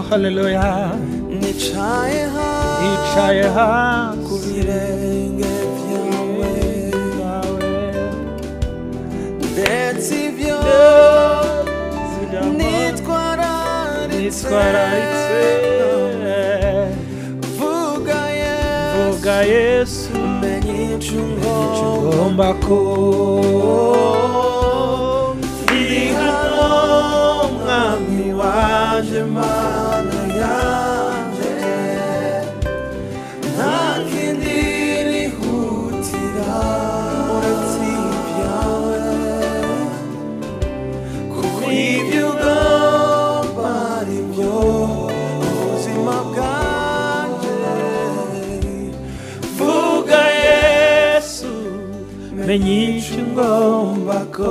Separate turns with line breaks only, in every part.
Hallelujah.
nicaye hasi
Yicaye hasi
ku birenge byawe ndetse ibyo nitwararitse vuga yesu
vuga yesu
menye incungo
ngomba ko
ndi hano mwami waje mana yanjye nta kindi nihutira uretse ibyawe kuko ibyo ugomba ari byo ubuzima bwanjye vuga yesu
menye icyo ngomba ko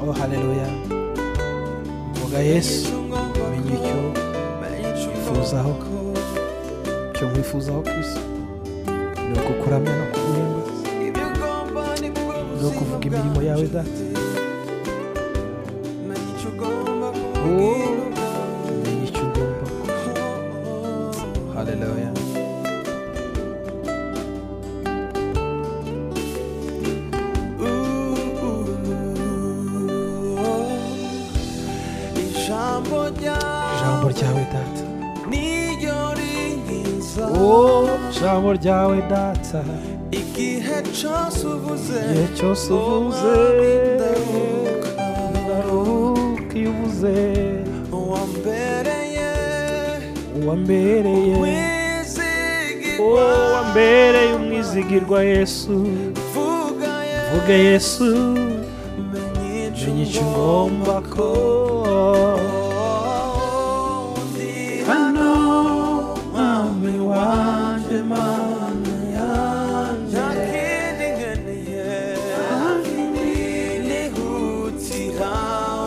oh haleluya vuga yesu menye icyo wifuzaho icyo nkwifuzaho ku isi ni ukukuramya no kuguhemba
ni ukuvuga imirimo yawe data
menye icyo ugomba ko haleluya
ijambo
ijambo
ryawe
ryawe data
niryo rinkiza
oh ijambo ryawe data
igihe cyose uvuze
igihe cyose uvuze ndaruhuka iyo uvuze
wambereye
uwambereye
wizigirwa
wowe mbereye umwizigirwa yesu
vuga
vuga yesu menye icyo ugomba ko
hano mwami wanjye mana yanjye nihutira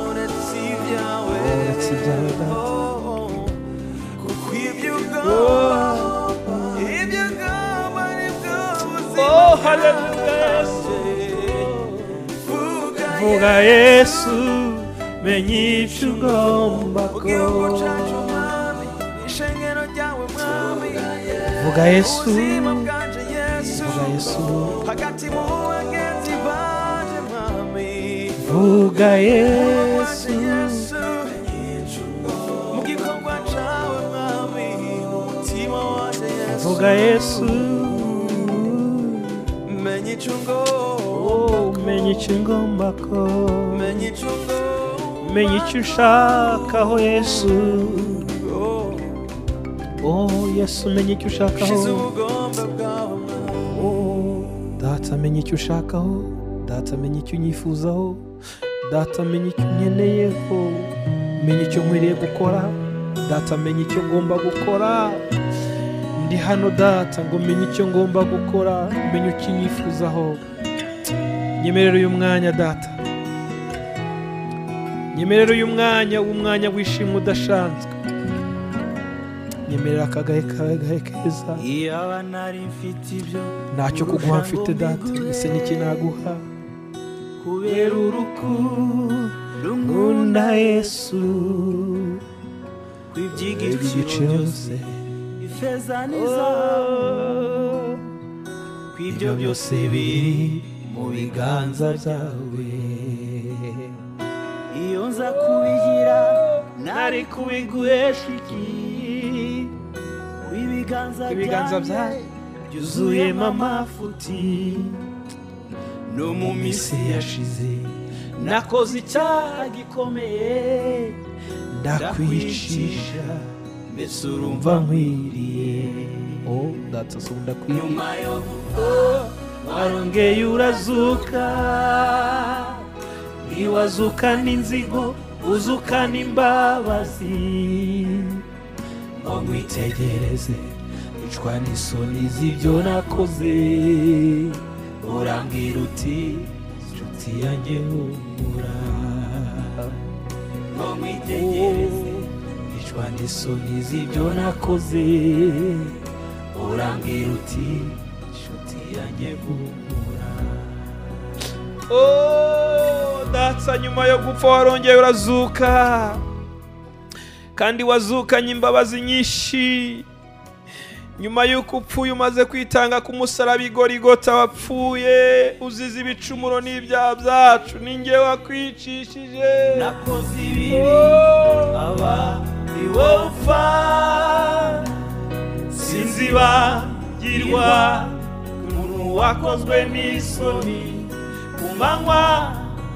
uretse ibyawe
Uretse ibyawe, Data.
kuko ibyo ugomba ibyo ugomba nibwo buzima
Oh, hallelujah, Yesu.
Vuga
vuga yesu menye icyo ugomba
mu
ko
gihugu cyacu mwami ishengero ryawe mwami
vuga yesu
ubuzima bwanje yesu
vuga yesu
hagati mu bagenzi banje mwami
vuga
Banje
yesu
yesu mu gikorwa cyawe mwami mu mutima wanje yesu
vuga yesu
menya icungo
oh menye icyo ngomba ko
menya icungo
menye icyo ushakaho yesu oh yesu menye icyo
shize
ushakaho
ubugomba bwawe mwami
data menye icyo ushakaho data menye icyo unyifuzaho data menye icyo unyeneyeho menye icyo nkwiriye gukora data menye icyo ngomba gukora ndi hano data ngo menye icyo ngomba gukora menye icyo unyifuzaho nyemerera uyu mwanya data nyemerera uyu mwanya w'umwanya wishimwe udasanzwe nyemerera akagahe kawe gahe keza
iyaba nari mfite ibyo
ntacyo kuguha mfite data ese n'iki naguha
kubera urukundo
nkunda yesu
kw'iby'igiciro byose ifeza n'izahabu
Oh,
kw'ibyo byose biri mu biganza byawe iyo nza kubigira nari kubiguhesha iki kw'ibiganza
ibiganza byawe
byanjye byuzuyemo amafuti no mu minsi yashize nakoze icyaha gikomeye
ndakwicisha
mbese urumva nkwiriye
oh data so ndakwiye
nyuma yo kuba warongeye urazuka ntiwazukana inzigo uzukana imbabazi ngo nkwitegereze icwa n'isoni z'ibyo nakoze urambwira uti nshuti yanjye humura ngo nkwitegereze icwa n'isoni z'ibyo nakoze urambwira uti nshuti yanjye humura
oh data nyuma yo gupfa warongeye urazuka kandi wazukanye imbabazi nyinshi nyuma y'uko upfuye umaze kwitanga ku musaraba igorigota wapfuye uzize ibicumuro n'ibyaha byacu ninjye wakwicishije
nakoze ibibi
Oh.
aba ni wowe upfa sinzibagirwa umuntu wakozwe n'isoni ku manywa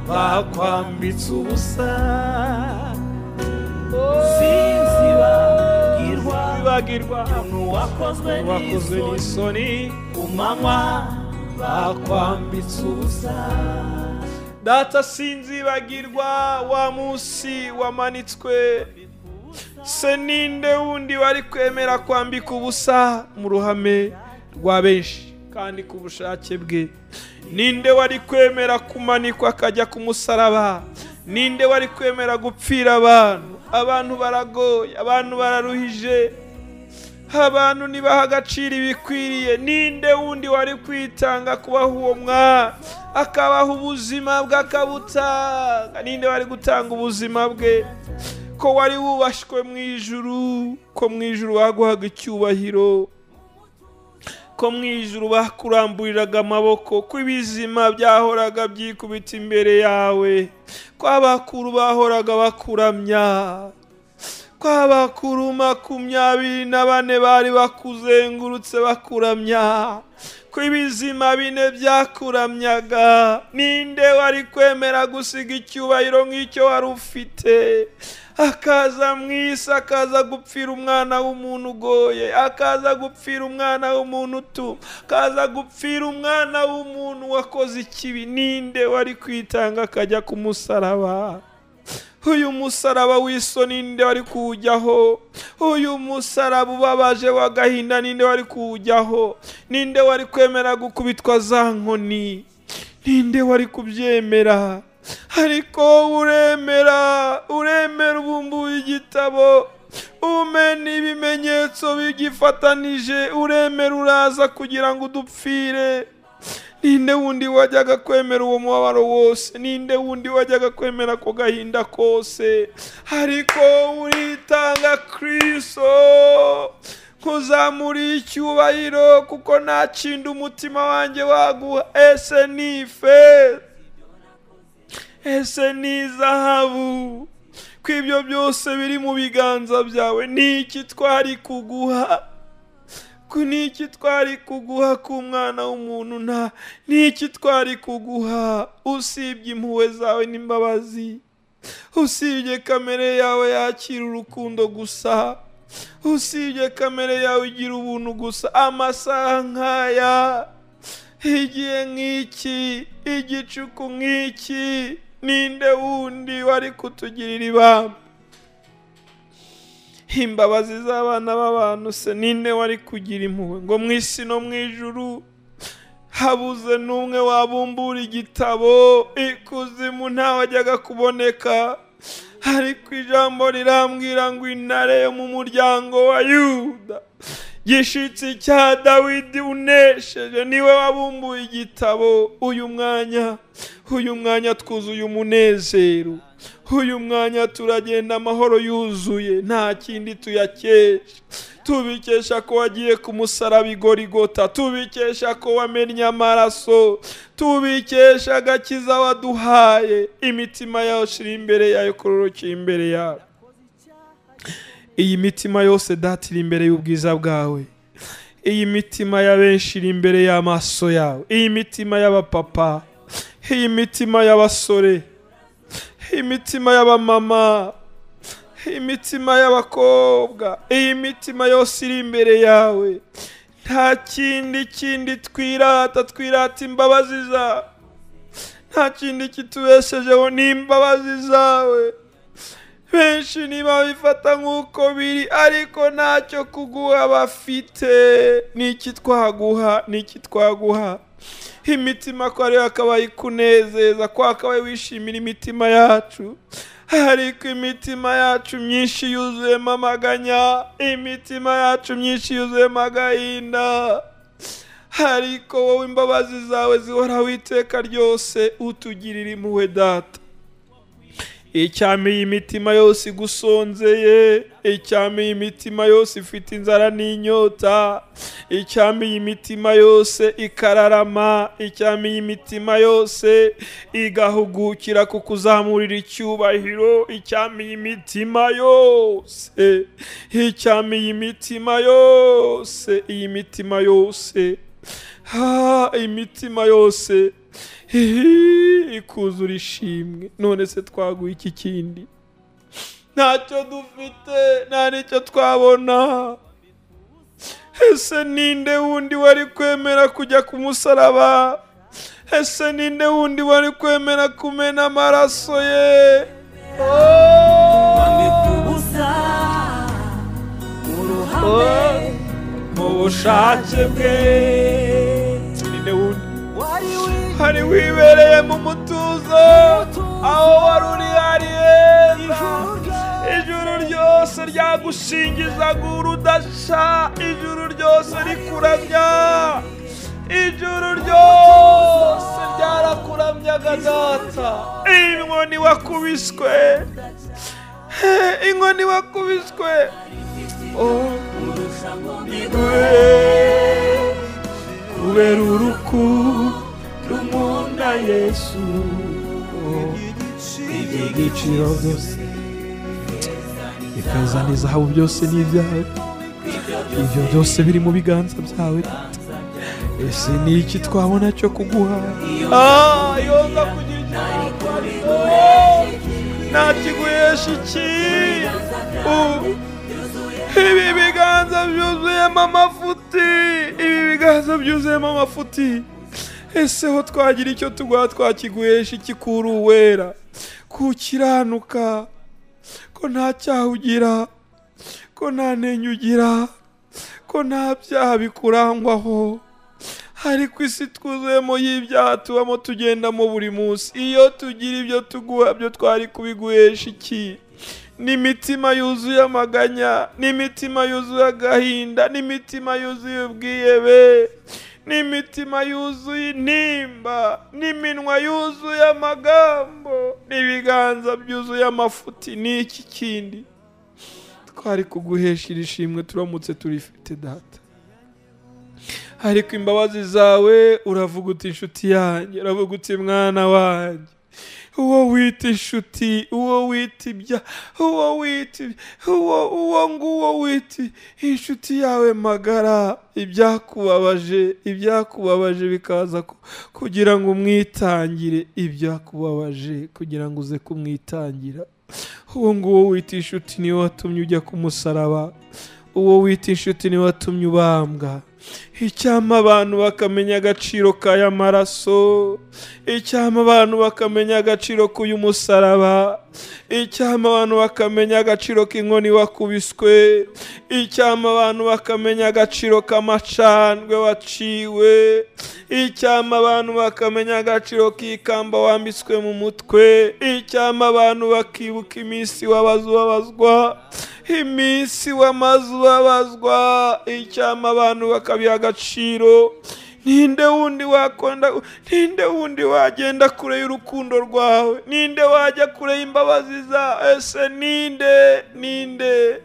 bakwambitse ubusa sinzibagirwa
Wibagirwa
umuntu wakozwe
wakozwe
n'isoni
n'isoni
ku manywa bakwambitse ubusa
data sinzibagirwa wa munsi wamanitswe se ninde wundi wari kwemera kwambika ubusa mu ruhame rwa benshi kandi ku bushake bwe ninde wari kwemera kumanikwa akajya ku musaraba ninde wari kwemera gupfira abantu abantu baragoye abantu bararuhije abantu ntibaha agaciro ibikwiriye ninde wundi wari kwitanga kubaha uwo mwana akabaha ubuzima bwe akabutanga ninde wari gutanga ubuzima bwe ko wari wubashywe mu ijuru ko mu ijuru baguhaga icyubahiro ko mu ijuru bakuramburiraga amaboko ko ibizima byahoraga byikubita imbere yawe ko abakuru bahoraga bakuramya ko abakuru makumyabiri na bane bari bakuzengurutse bakuramya ko ibizima bine byakuramyaga ninde wari kwemera gusiga icyubahiro nk'icyo wari ufite akaza mu isi akaza gupfira umwana w'umuntu ugoye akaza gupfira umwana w'umuntu utuma akaza gupfira umwana w'umuntu wakoze ikibi ninde wari kwitanga akajya ku musaraba uyu musaraba w'isoni ninde wari kuwujyaho uyu musaraba ubabaje w'agahinda ninde wari kuwujyaho ninde wari kwemera gukubitwa za nkoni ninde wari kubyemera ariko uremera uremera ubumbuye igitabo umena ibimenyetso bigifatanije uremera uraza kugira ngo udupfire ninde wundi wajyaga kwemera uwo mubabaro wose ninde wundi wajyaga kwemera ko gahinda kose ariko uritanga kristo kuzamura icyubahiro kuko nta kindi umutima wanjye waguha ese ni ifeza ese ni zahabu ko ibyo byose biri mu biganza byawe ni iki twari kuguha Ku ni iki twari kuguha k'umwana w'umuntu nta ni iki twari kuguha usibye impuhwe zawe n'imbabazi usibye kamere yawe yakira urukundo gusa usibye kamere yawe igira ubuntu gusa amasaha nk'aya igihe nk'iki igicuku nk'iki ninde wundi wari kutugirira ibamba imbabazi z'abana b'abantu se ninde wari kugira impuhwe ngo mu isi no mu ijuru habuze n'umwe wabumbura igitabo ikuzimu ntawajyaga kuboneka ariko ijambo rirambwira ngo intare yo mu muryango wa yuda gishitsi cya dawidi unesheje niwe wabumbuye igitabo uyu mwanya uyu mwanya twuzuye umunezero uyu mwanya turagenda amahoro yuzuye nta kindi tuyakesha tubikesha ko wagiye ku musaraba igorigota tubikesha ko wamennye amaraso tubikesha agakiza waduhaye imitima yacu iri imbere yayo kororokeye imbere yawe iyi mitima yose data iri imbere y'ubwiza bwawe iyi mitima ya benshi iri imbere y'amaso yawe iyi mitima y'abapapa iyi mitima y'abasore imitima y'abamama imitima y'abakobwa iyi mitima yose iri imbere yawe nta kindi kindi twirata twirata imbabazi zawe nta kindi kitubeshejeho ni imbabazi zawe benshi ntibabifata nk'uko biri ariko ntacyo kuguha bafite ni iki twaguha ni iki twaguha imitima ko ariyo yakabaye ikunezeza ko wakabaye wishimira imitima yacu ariko imitima yacu myinshi yuzuyemo amaganya imitima yacu myinshi yuzuyemo agahinda ariko wowe imbabazi zawe zihoraho iteka ryose utugirira impuhwe data icyameye imitima yose igusonzeye icyameye imitima yose ifite inzara n'inyota icyameye imitima yose ikararama icyameye imitima yose igahugukira ku kuzamurira icyubahiro icyameye imitima yose icyameye imitima yose iyi mitima yose ha imitima yose Hihi, ikuzura ishimwe none se twaguha iki kindi ntacyo dufite nta n'icyo twabona ese ninde wundi wari kwemera kujya ku musaraba ese ninde wundi wari kwemera kumena amaraso ye mu bushake bwe ninde wundi hari wibereye mu mutuzo aho wari uri hari heza ijuru ryose ryagushingizaga urudasha ijuru ryose rikuramya ijuru ryose ryarakuramyaga data inkoni wakubiswe inkoni wakubiswe oh. kubera urukundo umunda yesu ibiciro byose ikazana izahabu byose n'ibyawe ibyo byose biri mu biganza byawe ese ni iki twabona cyo kuguha Ah, yoza kugira icyo kuguha ntakiguhesha iki Ubu ibi biganza byuzuyemo amafuti ibi biganza byuzuyemo amafuti ese ho twagira icyo tuguha twakiguhesha iki kuri uwera kukiranuka ko nta cyaha ugira ko nta ntenyo ugira ko nta byaha bikurangwaho ariko isi twuzuyemo y'ibyaha tubamo tugendamo buri munsi iyo tugira ibyo tuguha byo twari kubiguhesha iki n'imitima yuzuye amaganya n'imitima yuzuye agahinda n'imitima yuzuye ubwiyebe n'imitima yuzuye intimba n'iminwa yuzuye amagambo n'ibiganza byuzuye amafuti n'iki kindi twari kuguhesha iri shimwe turamutse turifite data ariko imbabazi zawe uravuga uti inshuti yanjye uravuga uti mwana wanjye uwo wita inshuti uwo wita ibya uwo wita ibya- uwo uwo nguwo wita inshuti yawe magara ibyakubabaje ibyakubabaje bikaza ku- kugira ngo umwitangire ibyakubabaje kugira ngo uze kumwitangira uwo nguwo wita inshuti niwe watumye ujya ku musaraba uwo wita inshuti niwe watumye ubambwa icyama abantu bakamenya agaciro k'aya maraso icyama abantu bakamenya agaciro k'uyu musaraba icyama abantu bakamenya agaciro k'inkoni wakubiswe icyama abantu bakamenya agaciro k'amacandwe waciwe icyama abantu bakamenya agaciro k'ikamba wambitswe mu mutwe icyama abantu bakibuka iminsi wabaze ubabazwa iminsi wamaze ubabazwa icyama abantu bakabiha agaciro ninde wundi wakonda ninde wundi wagenda kure y'urukundo rwawe ninde wajya kure y'imbabazi za ese ninde ninde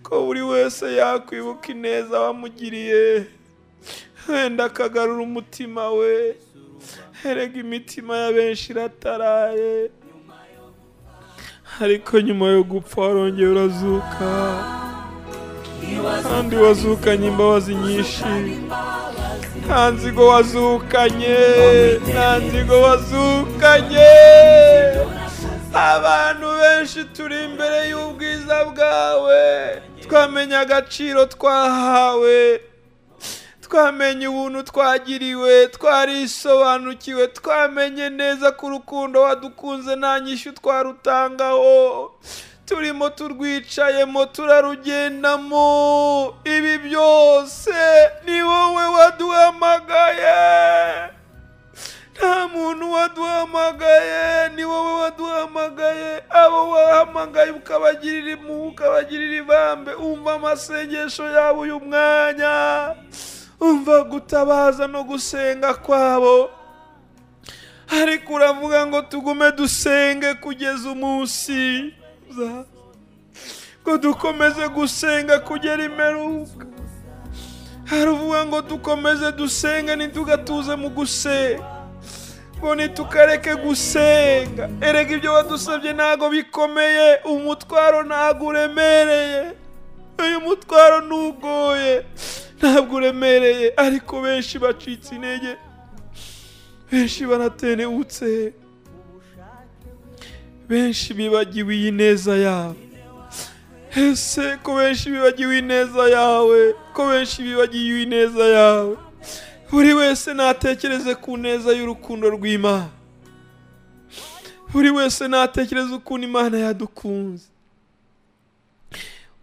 ko buri wese yakwibuka ineza wamugiriye wenda akagarura umutima we erega imitima ya benshi irataraye ariko nyuma yo gupfa warongeye urazuka kandi wazukanye imbabazi nyinshi nta nzigo wazukanye nta nzigo wazukanye abantu benshi turi imbere y'ubwiza bwawe twamenya agaciro twahawe twamenye ubuntu twagiriwe twarisobanukiwe twamenye neza ko urukundo wadukunze nta nyishyu twarutangaho turimo turwicayemo turarugendamo ibi byose ni wowe waduhamagaye nta muntu waduhamagaye ni wowe waduhamagaye abo wahamagaye ukabagirira impuhwe ukabagirira ibambe umva amasengesho yabo uyu mwanya umva gutabaza no gusenga kwabo ariko uravuga ngo tugume dusenge kugeza umunsi uza. ngo dukomeze gusenga kugera imperuka haravuga ngo dukomeze dusenge ntitugatuze mu gusenga ngo ntitukareke gusenga erega ibyo wadusabye ntabwo bikomeye umutwaro ntabwo uremereye uyu mutwaro ntugoye ntabwo uremereye ariko benshi bacitse intege benshi baratenebutse benshi bibagiwe iyi neza yabo ese ko benshi bibagiwe ineza yawe ko benshi bibagiwe ineza yawe buri wese natekereze ku neza y'urukundo rw'imana buri wese natekereze ukuntu imana yadukunze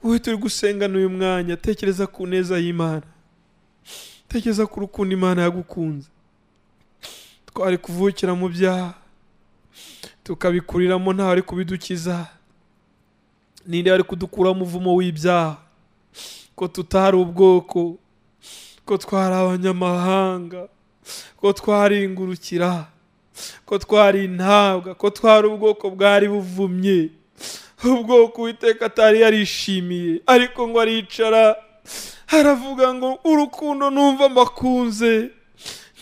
wowe turi gusengana uyu mwanya tekereza ku neza y'imana tekereza ku rukundo imana yagukunze twari kuvukira mu byaha tukabikuriramo ntawe ari kubidukiza ninde ari kudukuramo umuvumo w'ibyaha ko tutari ubwoko ko twari abanyamahanga ko twari ingurukira ko twari intabwa ko twari ubwoko bwari buvumye ubwoko witeka atari yarishimiye ariko ngo aricara aravuga ngo urukundo numva mbakunze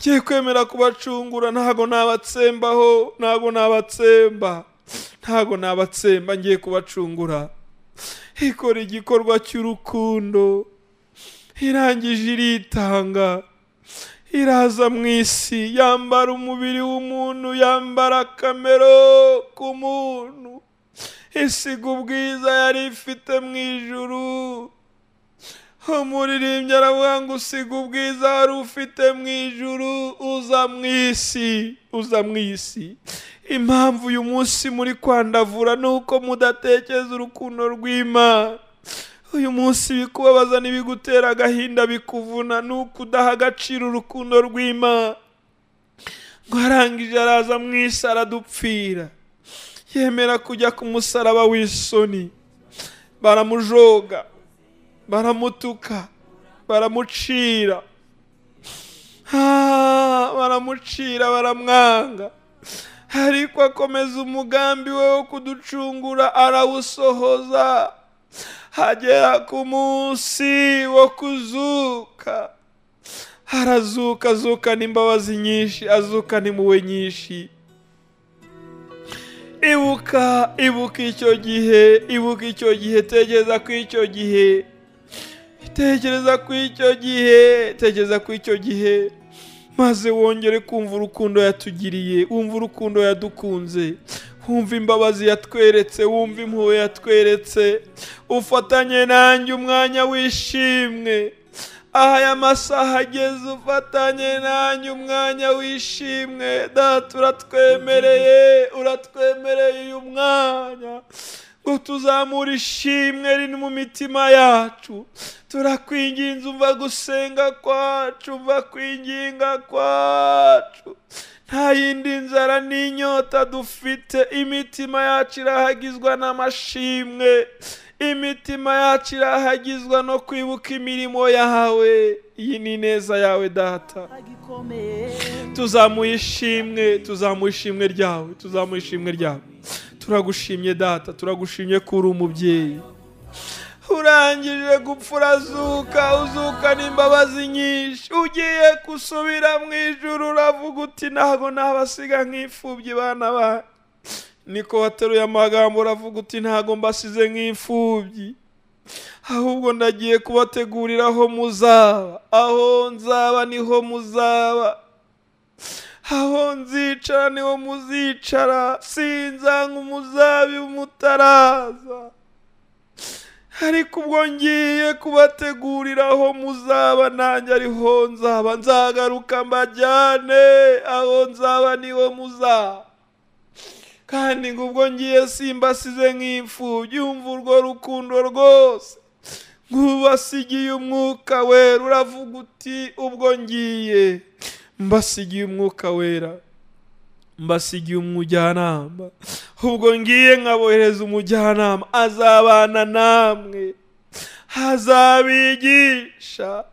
ngiye kwemera kubacungura ntabwo nabatsembaho ntabwo nabatsemba ntabwo nabatsemba ngiye kubacungura ikora igikorwa cy'urukundo irangije iritanga iraza mu isi yambara umubiri w'umuntu yambara akamero k'umuntu isiga ubwiza yari ifite mu ijuru umuririmbyi aravuga ngo usiga ubwiza wari ufite mu ijuru uza mu isi uza mu isi impamvu uyu munsi muri kwandavura ni uko mudatekereza urukundo rw'imana uyu munsi ibikubabaza n'ibigutera agahinda bikuvuna ni uko udaha agaciro urukundo rw'imana ngo arangije araza mu isi aradupfira yemera kujya ku musaraba w'isoni baramujoga baramutuka baramucira Ah, baramucira baramwanga ariko akomeza umugambi we wo kuducungura arawusohoza hagera ku munsi wo kuzuka arazuka azukana imbabazi nyinshi azukana impuhwe nyinshi ibuka ibuka icyo gihe ibuka icyo gihe tekereza ku icyo gihe tekereza ku icyo gihe tekereza ku icyo gihe maze wongere kumva urukundo yatugiriye wumva urukundo yadukunze wumva imbabazi yatweretse wumva impuhwe yatweretse ufatanye nanjye umwanya wishimwe aha aya masaha ageze ufatanye nanjye umwanya wishimwe data uratwemereye uratwemereye uyu mwanya ngo tuzamure ishimwe riri mu mitima yacu turakwinginze umva gusenga kwacu umva kwinginga kwacu nta yindi nzara n'inyota dufite imitima yacu irahagizwa n'amashimwe imitima yacu irahagizwa no kwibuka imirimo yawe iyi ni neza yawe data tuzamuye ishimwe tuzamuye ishimwe ryawe tuzamuye ishimwe ryawe turagushimye data turagushimye ko uri umubyeyi urangije gupfa urazuka uzukana imbabazi nyinshi ugiye gusubira mu ijoro uravuga uti ntabwo nabasiga nk'imfubyi bana banyu niko wateruye amagambo uravuga uti ntabwo mbasize nk'imfubyi ahubwo ndagiye kubategurira aho muzaba aho nzaba niho muzaba aho nzicara niho muzicara sinzanga umuzabibu mutaraza ariko ubwo ngiye kubategurira aho muzaba nanjye ariho nzaba nzagaruka mbajyane aho nzaba niho muzaba kandi ngo ubwo ngiye simbasize nk'imfubyi wumva urwo rukundo rwose nk'ubasigiye umwuka wera uravuga uti ubwo ngiye mbasigiye umwuka wera mbasigiye umujyanama ubwo ngiye nkabohereza umujyanama azabana namwe azabigisha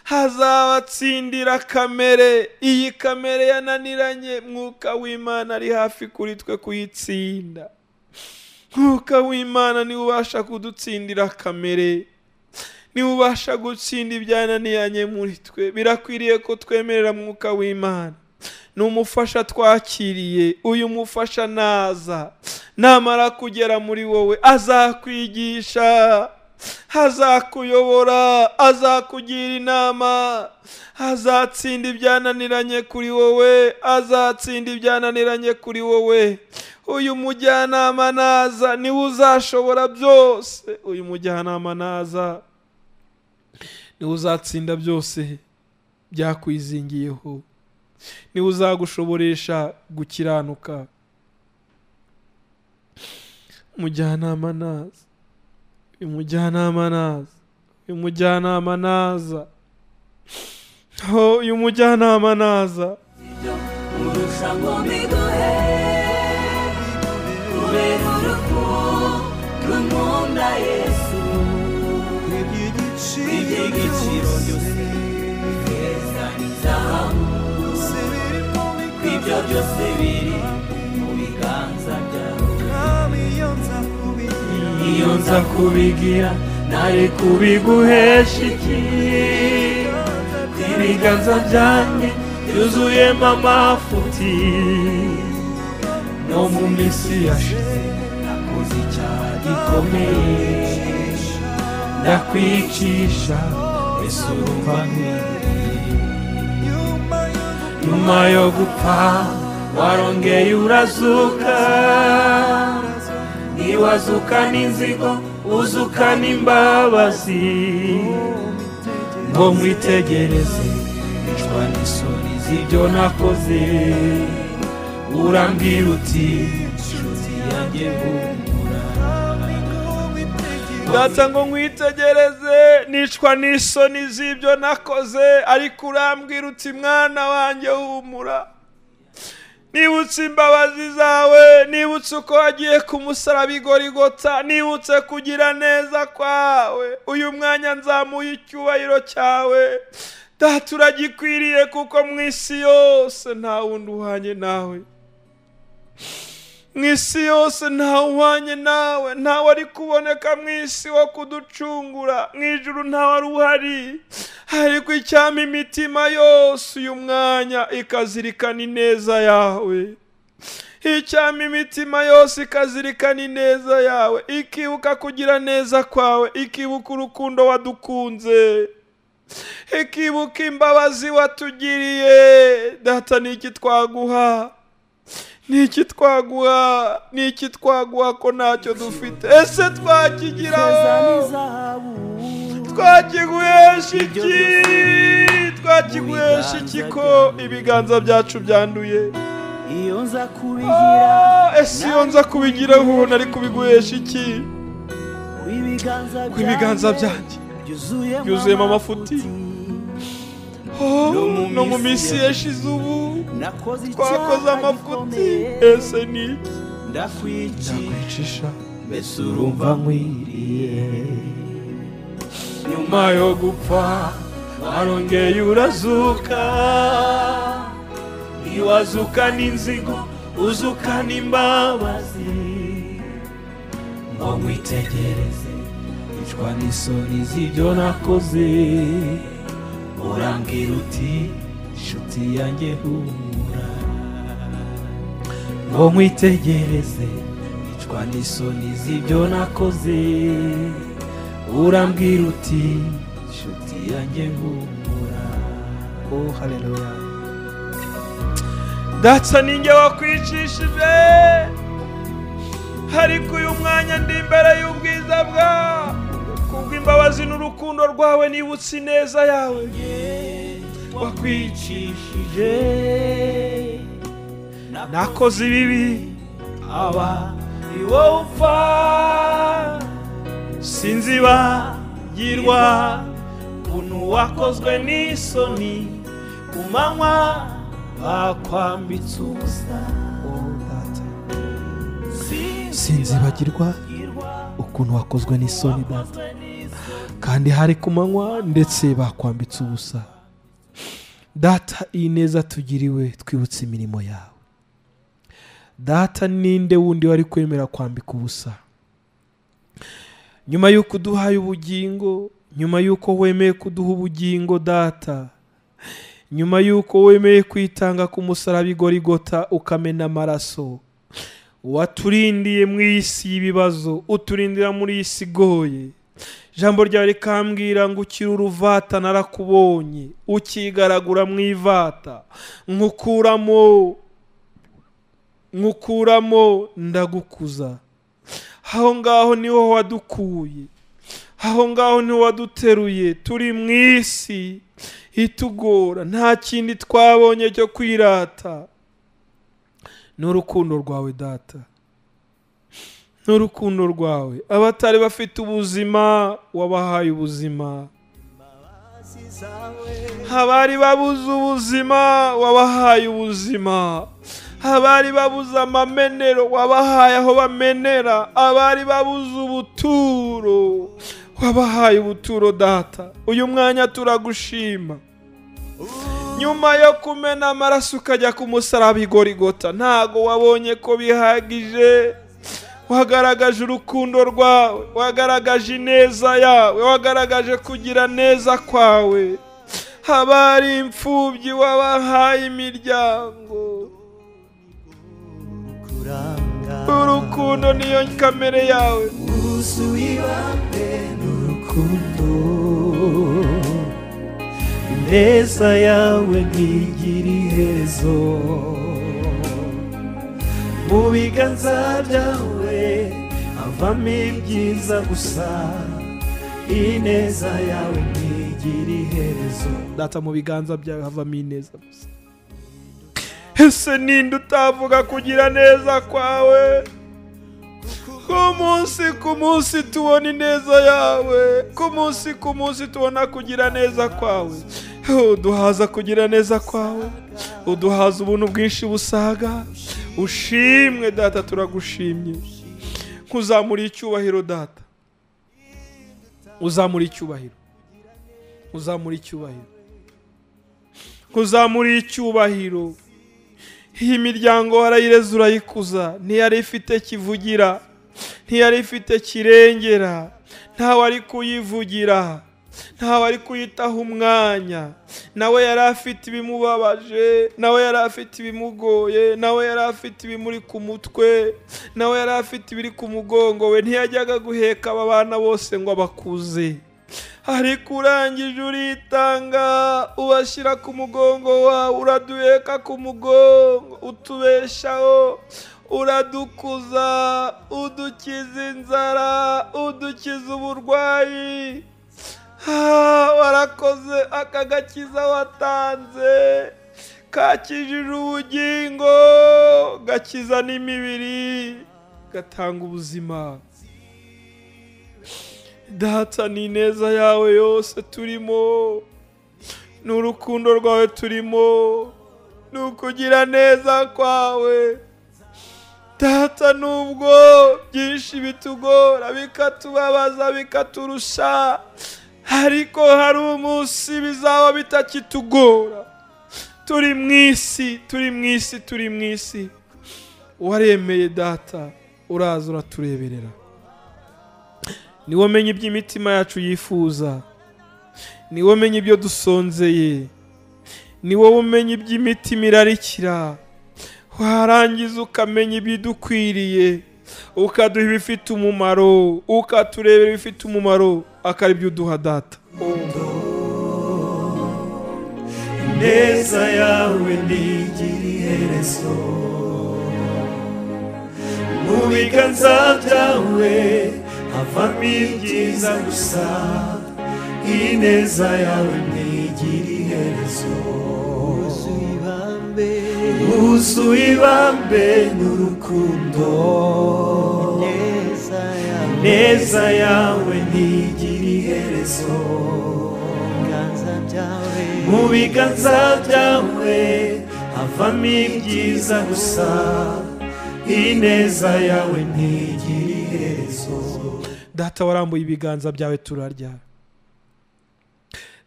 hazabatsindira kamere iyi kamere yananiranye mwuka w'imana ari hafi kuri twe kuyitsinda mwuka w'imana niwe ubasha kudutsindira kamere niwe ubasha gutsinda ibyananiranye muri twe birakwiriye ko twemerera mwuka w'imana ni umufasha twakiriye uyu mufasha naza namara kugera muri wowe azakwigisha azakuyobora azakugira inama azatsinda ibyananiranye kuri wowe azatsinda ibyananiranye kuri wowe uyu mujyanama naza niwe uzashobora byose uyu mujyanama naza niwe uzatsinda byose byakwizingiyeho niwe uzagushoboresha gukiranuka umujyanama naza uyu mujyanama naza uyu mujyanama naza ho uyu mujyanama naza
ibyo urusha ngo mbiguhe kubera urukundo nkunda yesu iby'igiciro byose ifeza n'izahabu ibyo byose biri mu biganza byawe iyo nza kubigira nari kubiguhesha iki ibiganza byanjye byuzuyemo amafuti no mu minsi yashize nakoze icyaha gikomeye ndakwicisha ese urumva nkwiriye nyuma yo gupfa warongeye urazuka ntiwazuka n'inzigo uzuka n'imbabazi ngo mwitegereze nicwa n'isoni z'ibyo nakoze urambwira uti nshuti yanjye humura
data ngo nkwitegereze nicwa n'isoni z'ibyo nakoze ariko urambwira uti mwana wanjye humura nibutse imbabazi zawe nibutse uko wagiye ku musaraba igorigota nibutse kugira neza kwawe uyu mwanya nzamuye icyubahiro cyawe data uragikwiriye kuko mu isi yose nta wundi uhanye nawe mu isi yose ntawe uhwanye nawe ntawe ari kuboneka mu isi wo kuducungura mu ijuru ntawe ari uhari ariko icyama imitima yose uyu mwanya ikazirikana ineza yawe icyama imitima yose ikazirikana ineza yawe ikibuka kugira neza kwawe ikibuka urukundo wadukunze ikibuka imbabazi watugiriye data ni iki twaguha ni iki twaguha ni iki twaguha ko ntacyo dufite ese
ifeza
twakigiraho
n'izahabu
twakiguhesha
Ibyo
iki twakiguhesha iki ko ibiganza byacu byanduye
iyo nza kubigira
Ah, ese iyo nza kubigiraho ubu nari kubiguhesha iki
ku ibiganza
ku ibiganza
byanjye
byanjye
byuzuyemo amafuti
Oh,
No mu
no mu
minsi
minsi yashize ubu twakoze
twakoze
amafuti
amafuti
ese ni iki
ndakwicisha
ndakwicisha
mbese urumva nkwiriye nyuma
nyuma yo gupfa
warongeye urazuka ntiwazuka n'inzigo uzuka n'imbabazi ngo mwitegereze icwa n'isoni z'ibyo nakoze urambwira uti nshuti yanjye humura ngo nkwitegereze nicwa n'isoni z'ibyo nakoze urambwira uti nshuti yanjye humura
oh haleluya
data ninjye wakwicishije ariko uyu mwanya ndi imbere y'ubwiza bwawe kubw'imbabazi n'urukundo rwawe nibutse ineza yawe wakwicishije nakoze ibibi
aba
ni wowe upfa sinzibagirwa ukuntu wakozwe n'isoni ku manywa bakwambitse ubusa
oh data
sinzibagirwa
sinzibagirwa ukuntu wakozwe n'isoni data kandi hari ku manywa ndetse bakwambitse ubusa data iyi neza tugiriwe twibutse imirimo yawe data ninde wundi wari kwemera kwambika ubusa nyuma y'uko uduhaye ubugingo nyuma y'uko wemeye kuduha ubugingo data nyuma y'uko wemeye kwitanga ku musaraba igorigota ukamena amaraso waturindiye mu isi y'ibibazo uturindira muri iyi si igoye ijambo ryawe rikambwira ngo ukiri uruvata narakubonye ukigaragura mu ivata nkukuramo nkukuramo ndagukuza aho ngaho niho wadukuye aho ngaho niho waduteruye turi mu isi itugora nta kindi twabonye cyo kwirata n'urukundo rwawe data n'urukundo rwawe abatari bafite ubuzima wabahaye ubuzima abari babuze ubuzima wabahaye ubuzima abari babuze amamenero wabahaye aho bamenera abari babuze ubuturo wabahaye ubuturo data uyu mwanya turagushima nyuma yo kumena amaraso ukajya ku musaraba igorigota ntago wabonye ko bihagije wagaragaje urukundo rwawe wagaragaje ineza yawe wagaragaje kugira neza kwawe abari imfubyi wabahaye imiryango urukundo niyo kamere yawe
urukundo neza yawe ntigira iherezo mu biganza byawe havamo ibyiza gusa ineza yawe ntigira iherezo
data mu biganza byawe havamo ineza gusa
ese ninde utavuga kugira neza kwawe ku munsi ku munsi tubona ineza yawe ku munsi ku munsi tubona kugira neza kwawe uduhaza kugira neza kwawe uduhaza ubuntu bwinshi busaga ushimwe data turagushimye nkuzamura icyubahiro data uzamura icyubahiro uzamura icyubahiro uzamura icyubahiro iyi miryango warayireze urayikuza ntiyari ifite kivugira ntiyari ifite kirengera ntawari kuyivugira ntawari kuyitaho umwanya nawe yari afite ibimubabaje nawe yari afite ibimugoye nawe yari afite ibimuri ku mutwe nawe yari afite ibiri ku mugongo we ntiyajyaga guheka aba bana bose ngo abakuze ariko urangije uritanga ubashyira ku mugongo wawe uraduheka ku mugongo utubeshaho uradukuza udukiza inzara udukiza uburwayi warakoze aka gakiza watanze kakijije ubugingo gakiza n'imibiri gatanga ubuzima data ni ineza yawe yose turimo ni urukundo rwawe turimo ni ukugira neza kwawe data nubwo byinshi bitugora bikatubabaza bikaturusha ariko hari umunsi bizaba bitakitugora turi mu isi turi mu isi turi mu isi waremeye data uraza uratureberera niwe umenya iby'imitima yacu yifuza niwe umenya ibyo dusonzeye niwe umenya iby'imitima irarikira warangiza ukamenya ibidukwiriye ukaduha ibifite umumaro ukaturebera ibifite umumaro akaba ibyo uduha data
ineza yawe ntigira iherezo mu biganza byawe havamo ibyiza gusa ineza yawe ntigira iherezo wuzuye ibambe n'urukundo ineza yawe ntigira iherezo mu biganza byawe havamo ibyiza gusa ineza yawe ntigira iherezo
data warambuye ibiganza byawe turarya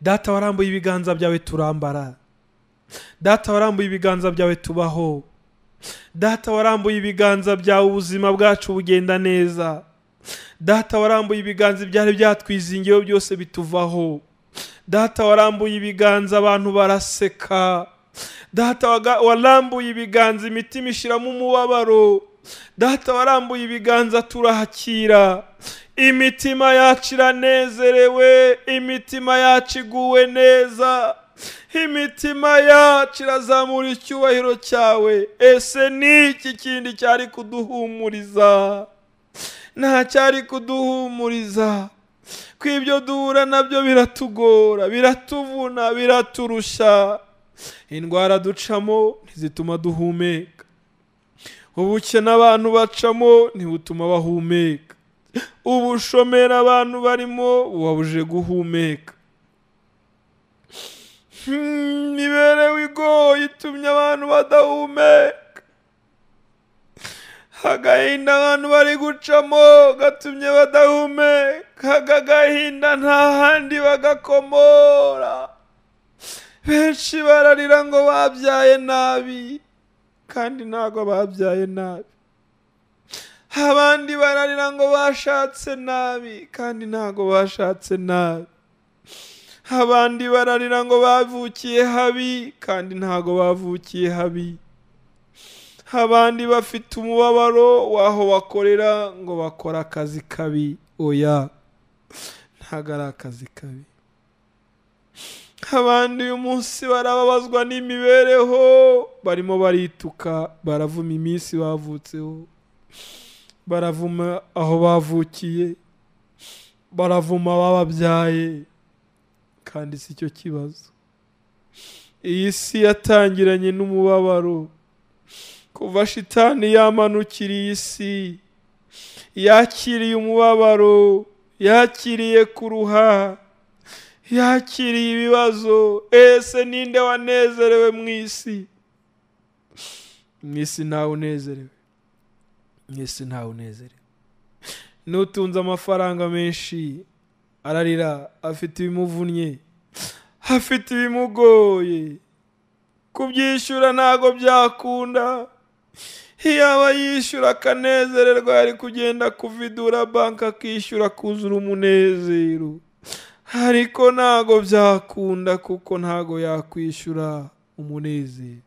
data warambuye ibiganza byawe turambara data warambuye ibiganza byawe tubaho data warambuye ibiganza byawe ubuzima bwacu bugenda neza data warambuye ibiganza ibyari byatwizingiyeho byose bituvaho data warambuye ibiganza abantu baraseka data waga- warambuye ibiganza imitima ishiramo umubabaro data warambuye ibiganza turahakira imitima yacu iranezerewe imitima yacu iguwe neza imitima yacu irazamura icyubahiro cyawe ese ni iki kindi cyari kuduhumuriza nta cyari kuduhumuriza ko ibyo duhura nabyo biratugora biratuvuna biraturusha indwara ducamo ntizituma duhumeka ubukene abantu bacamo ntibutuma bahumeka ubushomeri abantu barimo bubabuje guhumeka Hmm, imibereho igoye itumye abantu badahumeka agahinda abantu bari gucamo gatumye badahumeka aka gahinda nta handi bagakomora benshi bararira ngo babyaye nabi kandi ntabwo babyaye nabi abandi bararira ngo bashatse nabi kandi ntabwo bashatse nabi abandi bararira ngo bavukiye habi kandi ntabwo bavukiye habi abandi bafite umubabaro w'aho bakorera ngo bakora akazi kabi oya ntabwo ari akazi kabi abandi uyu munsi barababazwa n'imibereho barimo barituka baravuma iminsi bavutseho baravuma aho bavukiye baravuma abababyaye kandi si cyo kibazo iyi si yatangiranye n'umubabaro kuva shitani yamanukiriye isi yakiriye umubabaro yakiriye kuruha yakiriye ibibazo ese ninde wanezerewe mu isi mu isi ntawe unezerewe mu isi ntawe unezerewe n'utunze amafaranga menshi ararira afite ibimuvunnye afite ibimugoye kubyishyura ntabwo byakunda yaba yishyura akanezererwa yari kugenda kuvidura banki akishyura akuzura umunezero ariko ntago byakunda kuko ntago yakwishyura umunezero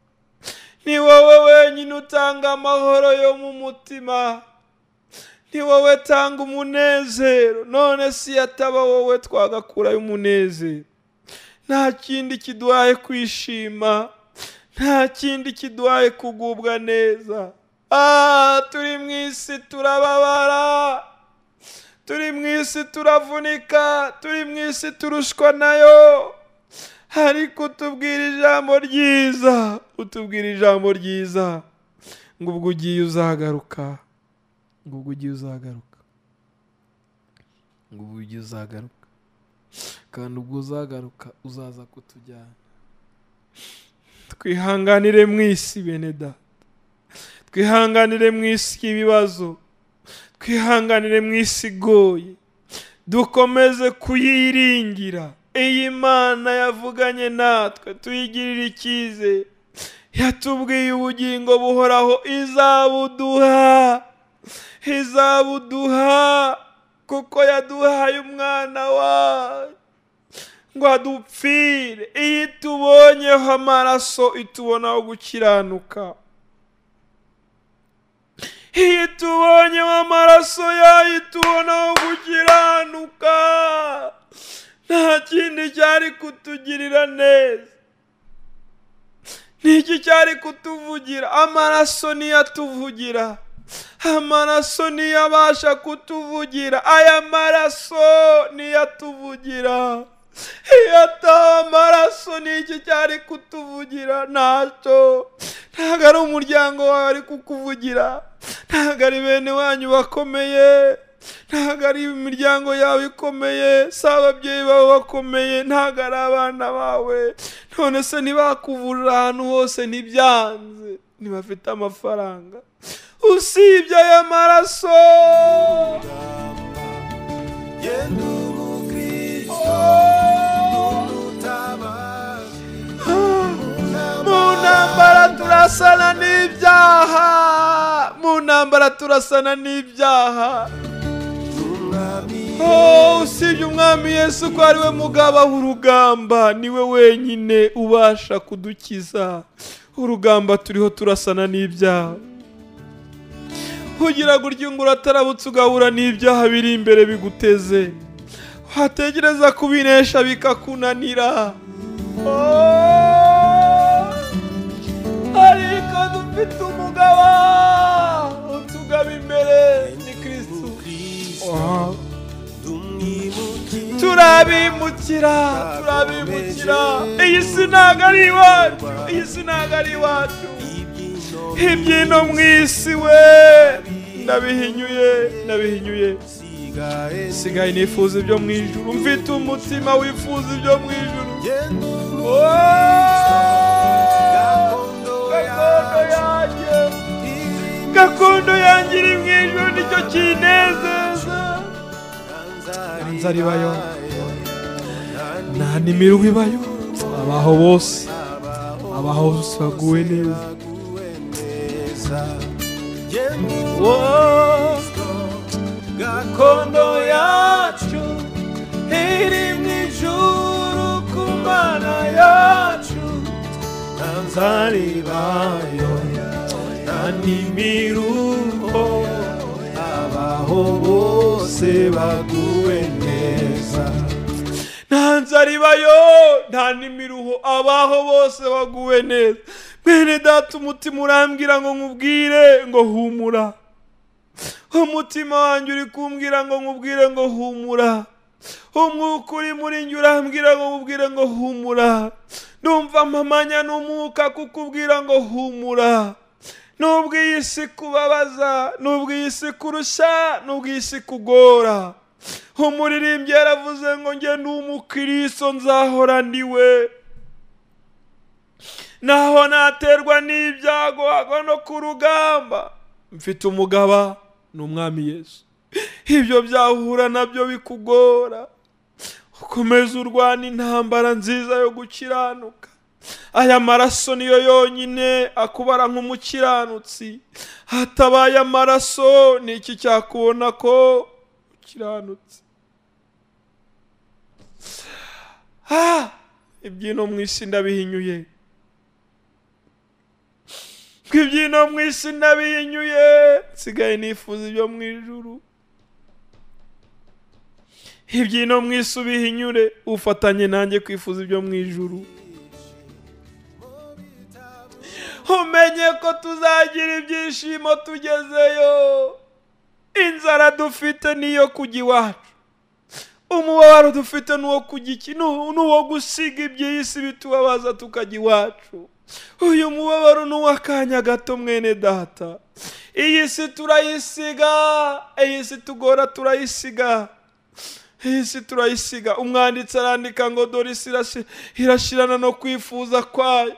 ni wowe wenyine utanga amahoro yo mu mutima ni wowe tanga umunezero none si yataba wowe twagakurayo umunezero nta kindi kiduhaye kwishima nta kindi kiduhaye kugubwa neza ah turi mu isi turababara turi mu isi turavunika turi mu isi turushwa nayo ariko utubwira ijambo ryiza utubwira ijambo ryiza ngo ubwo ugiye uzagaruka ngo ubwo ugiye uzagaruka ngo ubwo ugiye uzagaruka kandi ubwo uzagaruka uzaza kutujyana twihanganire mu isi bene data twihanganire mu isi ibibazo twihanganire mu isi igoye dukomeze kuyiringira iyi mana yavuganye natwe tuyigirire icyizere yatubwiye ubugingo buhoraho izabuduha izabuduha kuko yaduhaye umwana wayo ngo adupfire iyo itubonyeho amaraso itubonaho gukiranuka iyo tubonyeho amaraso yayo itubonaho gukiranuka nta kindi cyari kutugirira neza n'iki cyari kutuvugira amaraso niyo atuvugira amaraso niyo abasha kutuvugira aya maraso niyo atuvugira iyo ataba amaraso n'iki cyari kutuvugira ntacyo ntabwo ari umuryango wawe ari kukuvugira ntabwo ari bene wanyu bakomeye ntabwo ari imiryango yawe ikomeye si ababyeyi bawe bakomeye ntabwo ari abana bawe none se ntibakuvurira ahantu hose ntibyanze ntibafite amafaranga usibye aya maraso
ye ndi umukristo ndi umutabazi
mu ntambara turasana n'ibyaha mu ntambara turasana n'ibyaha
umwami
Oh, usibye umwami yesu ko ari we mugaba w'urugamba ni we wenyine ubasha kudukiza urugamba turiho turasana n'ibyaha kugira ngo urye ngo uratarabutse ugahura n'ibyaha biri imbere biguteze wategereza kubinesha bikakunanira Oh, ariko dufite umugaba utugaba imbere ni kirisitu
umukristo ndi umwimukiye
turabimukira turabimukira iyi si ntabwo ari iwacu iyi si ntabwo ari iwacu
ibyino
ibyino mu isi we ndabihinyuye ndabihinyuye
bisigaye
sigaye nifuza ibyo mu ijuru mfite umutima wifuza ibyo mu ijuru
ye ndi
Oh,
gakondo
gakondo
yacu
yanjye
irimo
gakondo yanjye iri mu ijuru nicyo kinezeza
Nzari bayo. nta n'imirwi bayo abaho bose abaho baguwe neza
Oh,
gakondo
kondo yacu iri mu ijuru ku mana yacu
nzaribayo
nta n'imiruho
abaho bose baguwe neza
nta nzara ibayo nta n'imiruho abaho bose baguwe neza mwene data umutima urambwira ngo nkubwire ngo humura umutima wanjye uri kumbwira ngo nkubwire ngo humura umwuka uri muri njye urambwira ngo nkubwire ngo humura numva mpamanya n'umwuka kukubwira ngo humura nubwo iyi si kubabaza nubwo iyi si kurusha nubwo iyi si kugora umuririmbyi yaravuze ngo njye ndi umukiriso nzahora ndiwe naho naterwa n'ibyago hagwa no ku rugamba mfite umugaba ni umwami yesu ibyo byahura nabyo bikugora ukomeze urwana intambara nziza yo gukiranuka aya maraso niyo yonyine akubara nk'umukiranutsi hatabaye amaraso ni iki cyakubona ko ukiranutse Ah! ibyino mu isi ndabihinyuye ibyino mu isi ndabihinyuye nsigaye nifuza ibyo mu ijuru ibyino mu isi ubihinyure ufatanye nanjye kwifuza ibyo mu ijuru umenye ko tuzagira ibyishimo tugezeyo inzara dufite niyo kujya iwacu umubabaro dufite n'uwo kujya iki nu- n'uwo gusiga iby'isi bitubabaza tukajya iwacu uyu mubabaro ni uw'akanya gato mwene data iyi si turayisiga iyi si tugora turayisiga iyi si turayisiga umwanditsi arandika ngo dore isi irashi- irashirana no kwifuza kwayo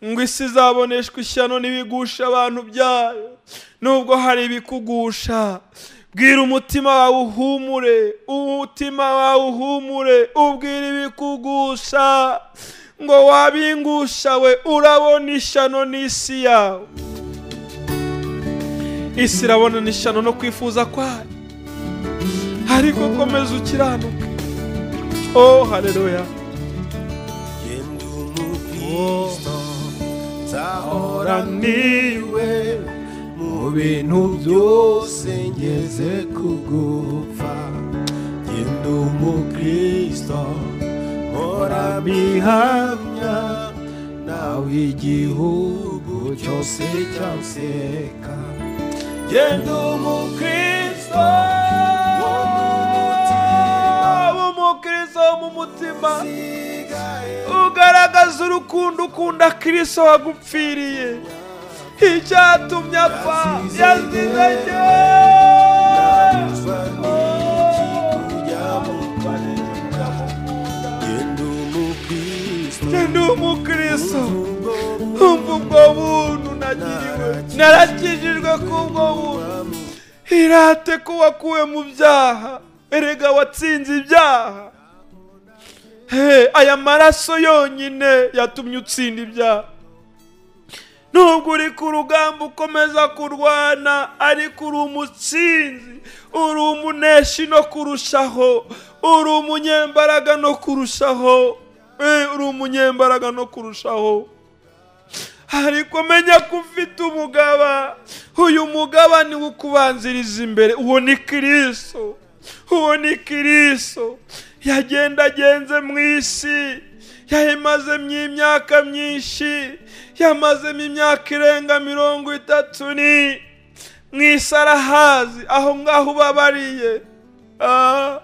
ngo isi izaboneshwa ishyano n'ibigusha abantu byayo nubwo hari ibikugusha bwira umutima wawe uhumure umutima wawe uhumure ubwira ibikugusha ngo wabingusha we urabona ishyano n'isi yawe isi irabona n'ishyano no kwifuza kwayo ariko komeza ukiranuke oh haleluya
ye ndi umukristo nzahora
niwe
mu bintu byose ngeze kugupfa ye ndi umukristo mpora bihamya nawe igihugu cyose cyanseka ye ndi umukristo wo mu mutima
umukristo mu mutima
usigaye
ugaragaza urukundo ukunda kirisito wagupfiriye icyatumye apfa yazizanye
ntabuzwa n'iki kujya mu rwanda ye ndi umukristo
ndi umukristo
ubwo
umva ubwo buntu nagiriwe narakijijwe k'ubwo buntu irate ko wakuwe mu byaha erega watsinze ibyaha Hey, aya maraso yonyine yatumye utsinda ibyaha nubwo uri ku rugamba ukomeza kurwana ariko uri umutsinzi uri umuneshi no kurushaho uri umunyembaraga no kurushaho Eh, uri umunyembaraga no kurushaho ariko menya ko ufite umugaba uyu mugaba niwe ukubanziriza imbere uwo ni kiriso uwo ni kiriso yagendagenze mu isi yayimazemo imyaka myinshi yamazemo imyaka irenga mirongo itatu ni mu isi arahazi aho ngaho ubabariye Ah,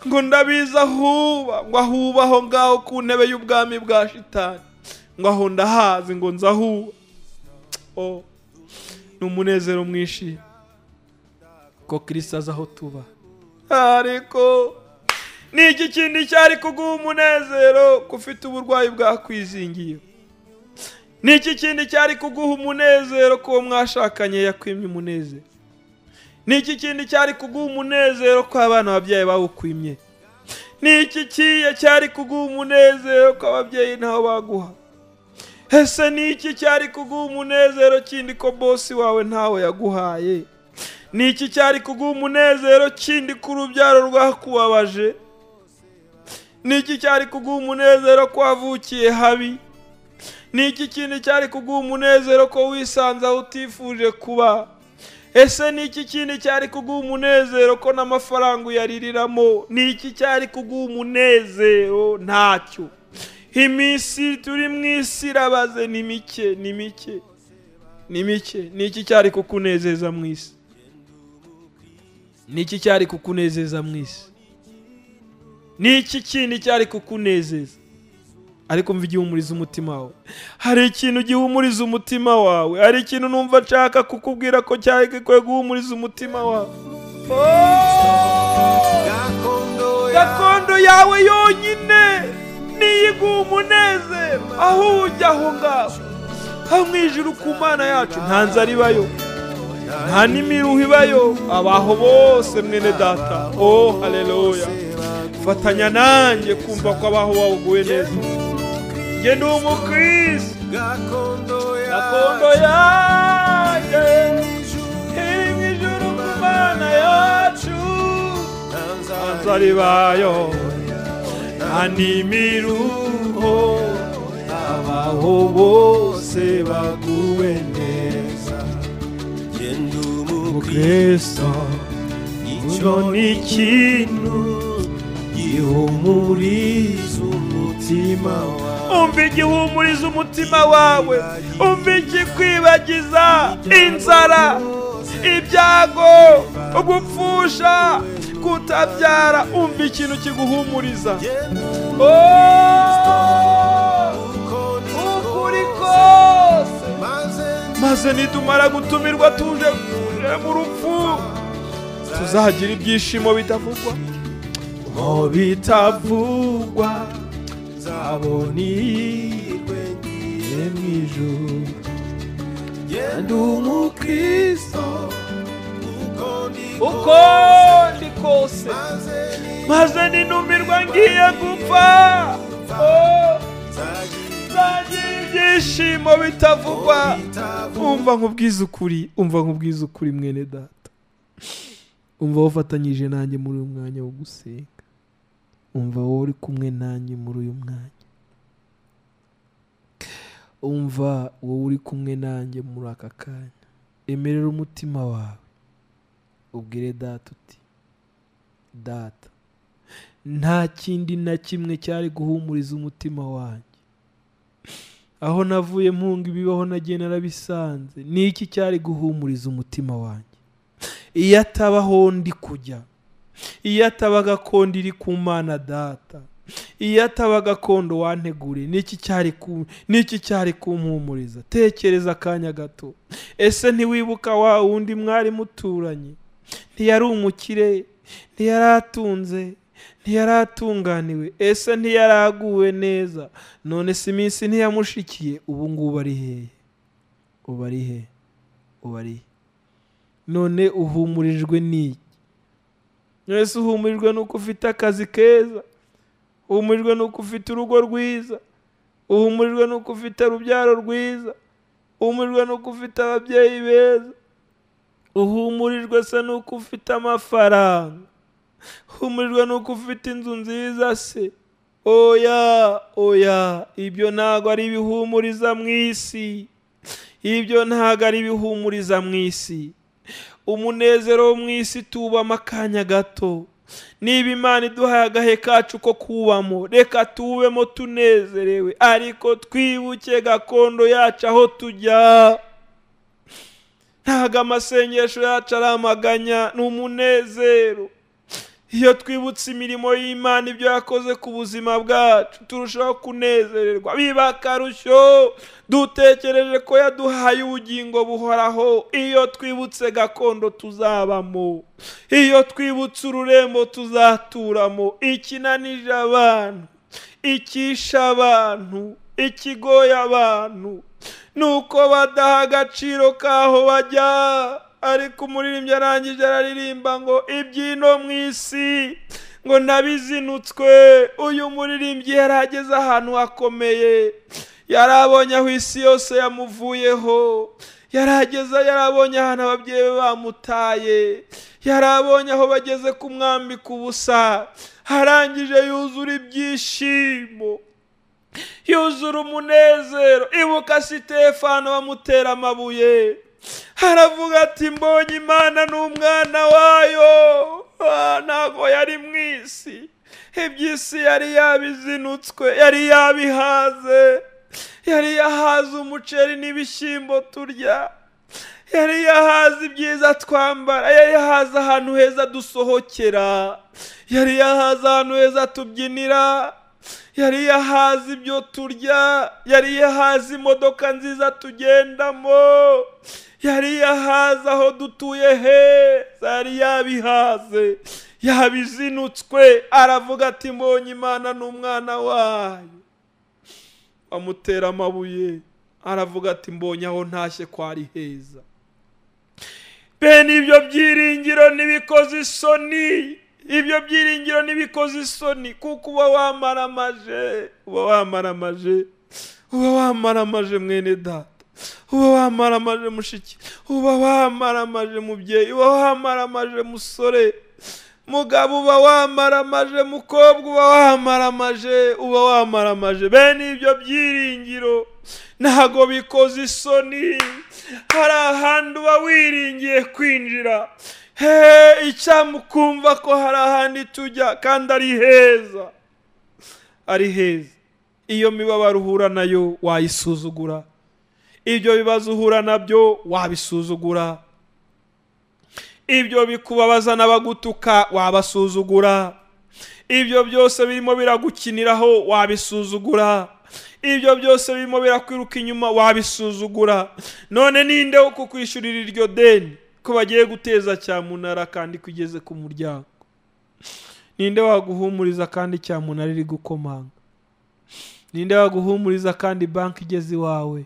ngo ndabizi ahuba ngo ahuba aho ngaho ku ntebe y'ubwami bwa shitani ngo aho ndahazi ngo nzahuba oh. ni umunezero mwinshi
ko kirisito azi aho tuba
ariko ni iki kindi cyari kuguha umunezero ko ufite uburwayi bwakwizingiye ni iki kindi cyari kuguha umunezero ko uwo mwashakanye yakwimye umunezero ni iki kindi cyari kuguha umunezero ko abana ababyeyi bawukwimye ni iki kiye cyari kuguha umunezero ko ababyeyi ntawo baguha ese ni iki cyari kuguha umunezero kindi ko bosi wawe ntawe yaguhaye ni iki cyari kuguha umunezero kindi ko urubyaro rwakubabaje ni iki cyari kuguha umunezero ko wavukiye habi ni iki kindi cyari kuguha umunezero ko wisanze aho utifuje kuba ese ni iki kindi cyari kuguha umunezero ko n'amafaranga uyaririramo ni iki cyari kuguha umunezero ntacyo iminsi turi mu isi irabaze ni mike ni mike ni mike ni iki cyari kukunezeza mu isi ni iki cyari kukunezeza mu isi ni iki kindi cyari kukunezeza ariko mva igihumuriza umutima wawe hari ikintu gihumuriza umutima wawe hari ikintu numva nshaka kukubwira ko cyari gikwiye guhumuriza umutima wawe
gakondo yawe
gakondo yawe yonyine niyo iguha umunezero aho ujya aho ngaho aho mu ijuru ku mana yacu nta nzara ibayo nta n'imiruho ibayo abaho bose mwene data oh hareruya fatanya nanjye kumva ko abaho waguwe neza njye ni umukirisitu
gakondo
gakondo
yawe
yanjye iri mu ijuru ku mana yacu
ntanzara
nzari bayo nta n'imiruho abaho bose baguwe neza
genda umubwire
mukristo
icyo
icyo ni ikintu
gihumuriza umutima wawe
umva igihumuriza umutima wawe umva ikikwibagiza inzara ibyago gupfusha kutabyara umva ikintu kiguhumuriza
uko
Oh!
niko
ukuri kose
maze
maze nitumara gutumirwa tuje tuje mu rupfu tuzagira ibyishimo bitavugwa mu bitavugwa
nzabona ihirwe ngiye mu ijuru genda umukristo uko niko
uko ndi kose
maze niba
maze ninumirwa ngiye gupfa Oh,
nzagira
nzagira ibyishimo bitavugwa
bitavugwa
umva nkubwiza ukuri umva nkubwiza ukuri mwene data umva wafatanyije nanjye muri uyu mwanya wo gusenga umva wowe uri kumwe nanjye muri uyu mwanya umva wowe uri kumwe nanjye muri aka kanya emerera umutima wawe ubwire data uti data nta kindi na kimwe cyari guhumuriza umutima wanjye aho navuye mpunga ibibaho nagiye narabisanze ni iki cyari guhumuriza umutima wanjye iyo atabaho ndi kujya iyo ataba gakondo iri ku mana data iyo ataba gakondo wantegure ni iki cyari ku- ni iki cyari kumpumuriza tekereza akanya gato ese ntiwibuka wa wundi mwari muturanye ntiyari umukire ntiyari atunze ntiyari atunganiwe ese ntiyari aguwe neza none si iminsi ntiyamushikiye ubu ngubu ari hehe ubu ari he ubu ari he none uhumurijwe n'iki mwese uhumurijwe nuko ufite akazi keza uhumurijwe nuko ufite urugo rwiza uhumurijwe nuko ufite urubyaro rwiza uhumurijwe nuko ufite ababyeyi beza uhumurijwe se nuko ufite amafaranga uhumurijwe nuko ufite inzu nziza se oya oya ibyo ntabwo ari ibihumuriza mu isi ibyo ntabwo ari ibihumuriza mu isi umunezero wo mu isi tuwubamo akanya gato niba imana iduhaye agahe kacu ko kubamo reka tuwubemo tunezerewe ariko twibuke gakondo yacu aho tujya ntabwo amasengesho yacu ari amaganya ni umunezero iyo twibutse imirimo y'imana ibyo yakoze ku buzima bwacu turushaho kunezererwa biba akarusho dutekereje ko yaduhaye ubugingo buhoraho iyo twibutse gakondo tuzabamo iyo twibutse ururembo tuzaturamo ikinanije abantu ikisha abantu ikigoye abantu ni uko badaha agaciro k'aho bajya ariko umuririmbyi arangije araririmba ngo ibyino mu isi ngo nabizinutswe uyu muririmbyi yari ageze ahantu hakomeye yari abonye aho isi yose yamuvuyeho yari ageze yarabonye ahantu ababyeyi be bamutaye yari abonye aho bageze ku mwambi ku busa arangije yuzura ibyishimo yuzura umunezero ibuka sitefano bamutera amabuye haravuga ati mbonye imana n'umwana wayo Ah, ntabwo yari mu isi iby'isi yari yabizinutswe yari yabihaze yari yahaze umuceri n'ibishyimbo turya yari yahaze ibyiza twambara yari yahaze ahantu heza dusohokera yari yahaze ahantu heza tubyinira yari yahaze ibyo turya yari yahaze imodoka nziza tugendamo yari yahaze aho dutuye heza yari yabihaze yabizinutswe aravuga ati mbonye imana n'umwana wayo amutera amabuye aravuga ati mbonye aho ntashye ko ari heza bene ibyo byiringiro ntibikoze isoni ibyo byiringiro ntibikoze isoni kuko uba wamaramaje uba wamaramaje uba wamaramaje mwene data uba wamaramaje mushiki uba wamaramaje mubyeyi uba wamaramaje musore mugabo uba wamaramaje mukobwa uba wamaramaje uba wamaramaje bene ibyo byiringiro ntago bikoze isoni hari ahandi uba wiringiye kwinjira he icyamukumva ko hari ahandi tujya kandi ari heza ari heza iyo mibabaro uhura nayo wayisuzugura ibyo bibazo uhura nabyo wabisuzugura ibyo bikubabaza n'abagutuka wabasuzugura ibyo byose birimo biragukiniraho wabisuzugura ibyo byose birimo birakwiruka inyuma wabisuzugura none ninde wo kukwishyurira iryo deni ko bagiye guteza cyamunara kandi kugeze ku muryango ninde waguhumuriza kandi cyamunara iri gukomanga ninde waguhumuriza kandi banki igeze iwawe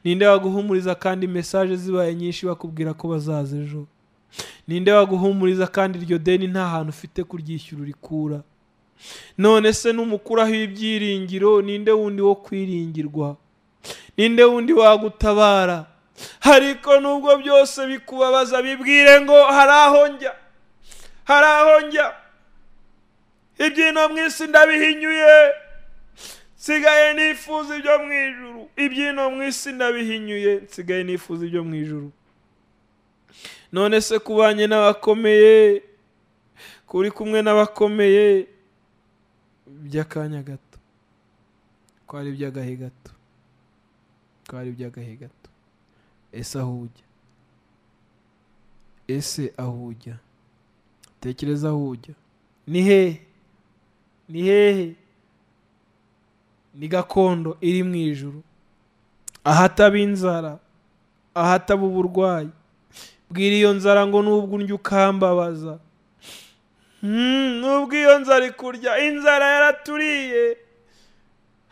ninde waguhumuriza kandi mesaje zibaye nyinshi bakubwira ko bazaza ejo ninde waguhumuriza kandi iryo deni nta hantu ufite kuryishyura urikura none se numukuraho ibyiringiro ninde wundi wo kwiringirwa ninde wundi wagutabara ariko nubwo byose bikubabaza bibwire ngo hari aho njya hari aho njya ibyino mu isi ndabihinyuye nsigaye nifuza ibyo mu ijuru ibyino mu isi ndabihinyuye nsigaye nifuza ibyo mu ijuru none se kubanye n'abakomeye kuri kumwe n'abakomeye by'akanya gato ko ari iby'agahe gato ko ari iby'agahe gato ese aho ujya ese aho ujya tekereza aho ujya ni hehe ni hehe ni gakondo iri mu ijoro ahataba inzara ahataba uburwayi bwira iyo nzara ngo nubwo undya ukambabaza nubwo iyo nzara ikurya inzara yaraturiye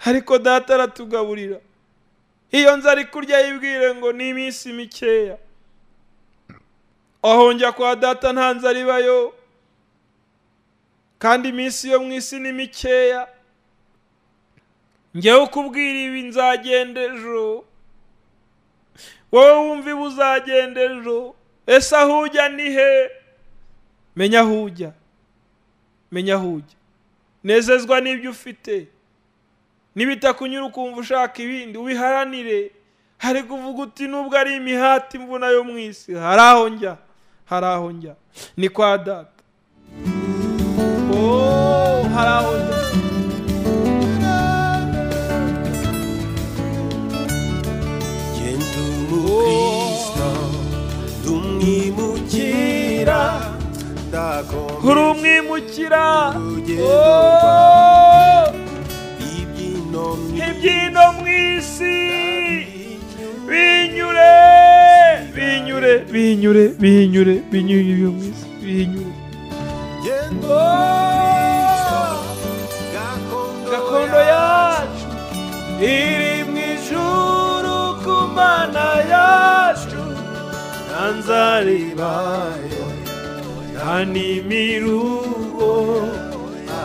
ariko data aratugaburira iyo nzara ikurya yibwire ngo ni iminsi mikeya aho njya kwa data nta nzara ibayo kandi iminsi yo mu isi ni mikeya ngewe ukubwira ibi nzagenda ejo wowe wumva ibi uzagenda ejo ese aho ujya ni he menya aho ujya menya aho ujya nezezwa n'ibyo ufite n'ibitakunyura ukumva ushaka ibindi ubiharanire hari kuvuga uti nubwo ari imihati imvuna yo mu isi hari aho njya hari aho njya ni kwa data Oh, hari aho njya
genda umukristo ndumwimukira
kuri
ndakomeza
umwimukira
urugendo
Oh,
ibyino
ibyino mu isi
mwinyuma
binyure binyure binyure binyure binyure ibyo mu isi binyure
genda gakondo
gakondo yacu iri mu ijuru ku mana yacu nanzaribayo ntanimirugo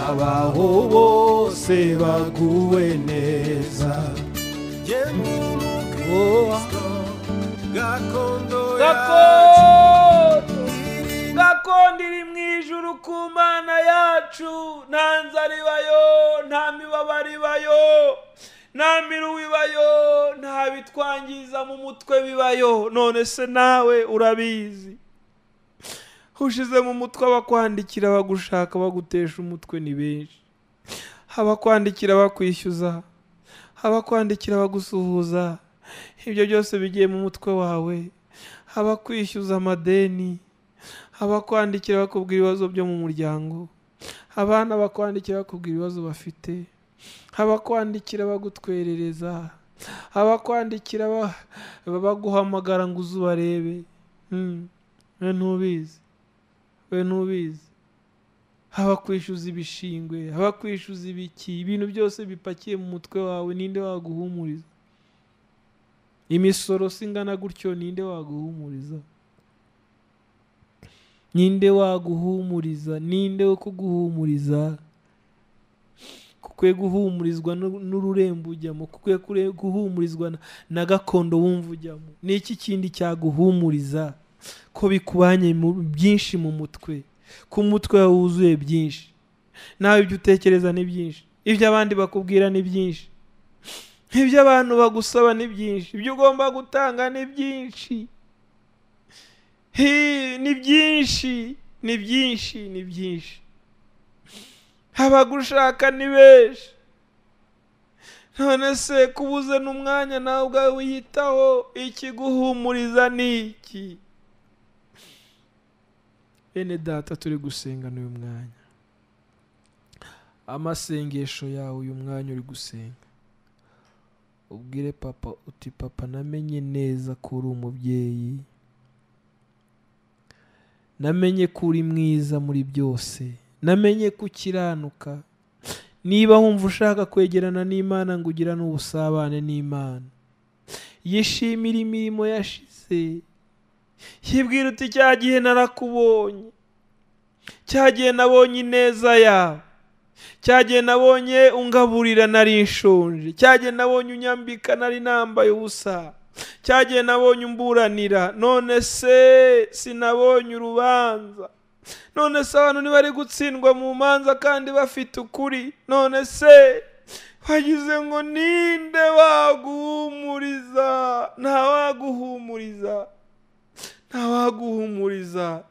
abaho bose baguwe neza
genda umukristo gakondo yacu
gakondo
iri
gakondo iri mu ijuru ku mana yacu nta nzara ibayo nta mibabaro ibayo nta miruwe ibayo nta bitwangiza mu mutwe bibayo none se nawe urabizi ushize mu mutwe abakwandikira bagushaka bagutesha umutwe ni benshi abakwandikira bakwishyuza abakwandikira bagusuhuza ibyo byose bigiye mu mutwe wawe abakwishyuza amadeni abakwandikira bakubwira ibibazo byo mu muryango abana bakwandikira bakubwira ibibazo bafite abakwandikira bagutwerereza abakwandikira ba- baguhamagara ngo uze ubarebe Mm. we ntubizi we ntubizi abakwishyuza ibishingwe abakwishyuza ibiki ibintu byose bipakiye mu mutwe wawe ninde waguhumuriza imisoro singana gutyo ninde waguhumuriza ninde waguhumuriza ninde wo kuguhumuriza kukwiye guhumurizwa n'u- n'ururembo ujyamo kukwiye kure- guhumurizwa na- na gakondo wumva ujyamo ni iki kindi cyaguhumuriza ko bikubanye mu- byinshi mu mutwe ko umutwe wawe wuzuye byinshi nawe ibyo utekereza ni byinshi ibyo abandi bakubwira ni byinshi ibyo abantu bagusaba ni byinshi ibyo ugomba gutanga ni byinshi Hi, ni byinshi ni byinshi ni byinshi abagushaka ni benshi none se kubuze n'umwanya nawe ubwawe wiyitaho ikiguhumuriza ni iki bene data turi gusenga n'uyu mwanya amasengesho yawe uyu mwanya uri gusenga ubwire papa uti papa namenye neza ko uri umubyeyi namenye ko uri mwiza muri byose namenye ko ukiranuka niba wumva ushaka kwegerana n'imana ngo ugirane ubusabane n'imana yishimira imirimo yashize yibwira uti cya gihe narakubonye cya gihe nabonye ineza yawe cya gihe nabonye ungaburira nari nshonje cya gihe nabonye unyambika nari nambaye ubusa cyagiye nabonye umburanira none se sinabonye urubanza none se abantu ntibari gutsindwa mu manza kandi bafite ukuri none se wagize ngo ninde waguhumuriza nta waguhumuriza nta waguhumuriza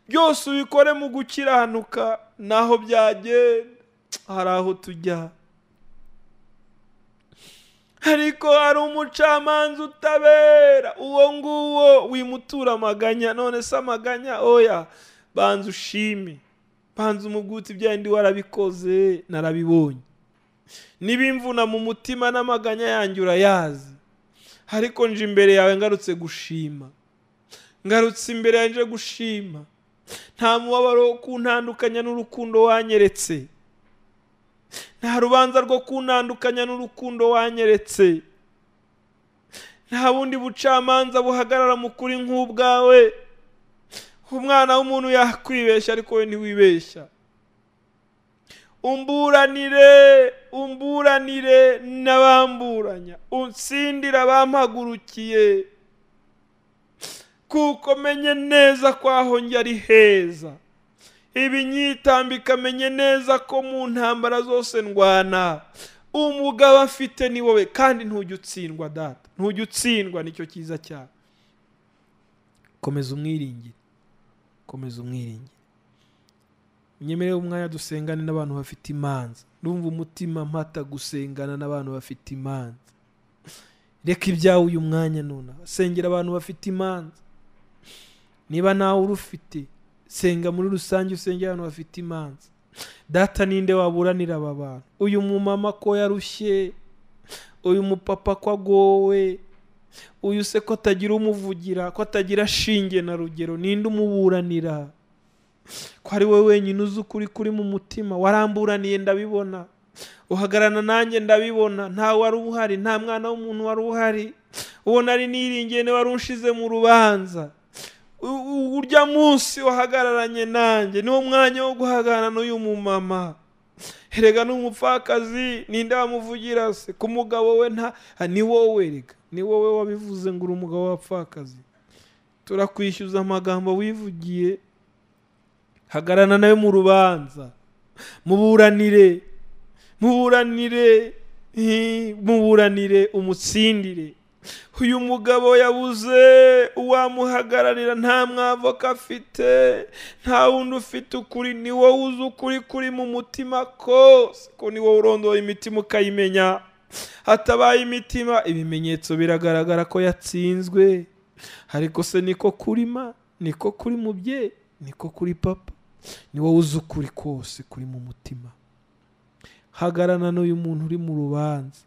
byose ubikore mu gukiranuka naho byagenda hari aho tujya ariko hari umucamanza utabera uwo nguwo wimutura amaganya none se amaganya oya banza ushime banza umuguti bya ndi warabikoze narabibonye n'ibimvuna mu mutima n'amaganya yanjye urayazi ariko nje imbere yawe ngarutse gushima ngarutse imbere yawe nje gushima nta mubabaro wo kuntandukanya n'urukundo wanyeretse nta rubanza rwo kuntandukanya n'urukundo wanyeretse nta bundi bucamanza buhagarara mu kuri nk'ubwawe umwana w'umuntu yakwibeshya ariko we ntiwibeshya umburanire umburanire n'abamburanya unsindira abampagurukiye kuko menye neza ko aho njya ari heza ibinyitambika menye neza ko mu ntambara zose ndwana umugabo afite ni wowe kandi ntujya utsindwa data ntujya utsindwa nicyo cyiza cyawe komeza umwiringire komeza umwiringire mwemerere umwanya dusengane n'abantu bafite imanza numva umutima mpata gusengana n'abantu bafite imanza reka ibyawe uyu mwanya nuna sengera abantu bafite imanza niba nawe urufite senga muri rusange usengera abantu bafite imanza data ninde waburanira aba bantu uyu mumama ko yarushye uyu mupapa ko agowe uyu se ko atagira umuvugira ko atagira shinge na rugero ninde umuburanira ko ari wowe wenyine uzi ukuri kuri mu mutima waramburaniye ndabibona uhagararana nanjye ndabibona nta wari uhari nta mwana w'umuntu wari uhari uwo nari niringiye niwe wari ushize mu rubanza U- u- urya munsi wahagararanye nanjye niwo mwanya wo guhagararana n'uyu mumama erega ni umupfakazi ninde wamuvugira se ku mugabo we nta ah, ni wowe rega ni wowe wabivuze ngo uri umugabo w'abapfakazi turakwishyuza amagambo wivugiye hagararana nawe mu rubanza muburanire muburanire hi, muburanire umutsindire uyu mugabo yabuze uwamuhagararira nta mwavoka afite nta wundi ufite ukuri ni wowe uzi ukuri kuri mu mutima kose ko ni wowe urondoye imitima ukayimenya hatabaye imitima ibimenyetso biragaragara ko yatsinzwe ariko se niko kurima niko kuri mubyeyi niko kuri papa ni wowe uzi ukuri kose kuri mu mutima hagarana n'uyu muntu uri mu rubanza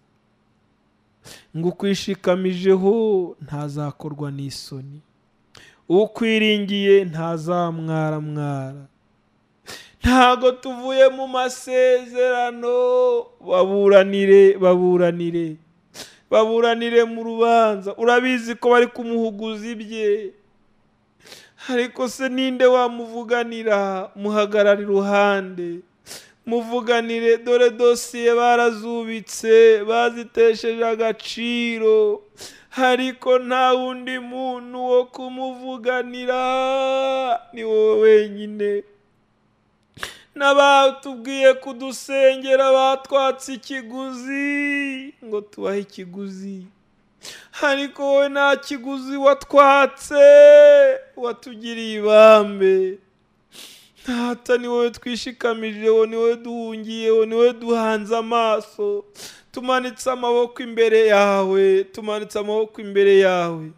ngo ukwishikamijeho ntazakorwa n'isoni ukwiringiye ntazamwaramwara ntago tuvuye mu masezerano baburanire baburanire baburanire mu rubanza urabizi ko bari kumuhuguza ibye ariko se ninde wamuvuganira muhagarara iruhande muvuganire dore dosiye barazubitse bazitesheje agaciro ariko nta wundi muntu wo kumuvuganira ni wowe wenyine n'abatubwiye kudusengera batwatse ikiguzi ngo tubahe ikiguzi ariko wowe nta kiguzi watwatse watugiriye ibambe ntata ni wowe twishikamijeho ni wowe duhungiyeho ni wowe duhanze amaso tumanitse amaboko imbere yawe tumanitse amaboko imbere yawe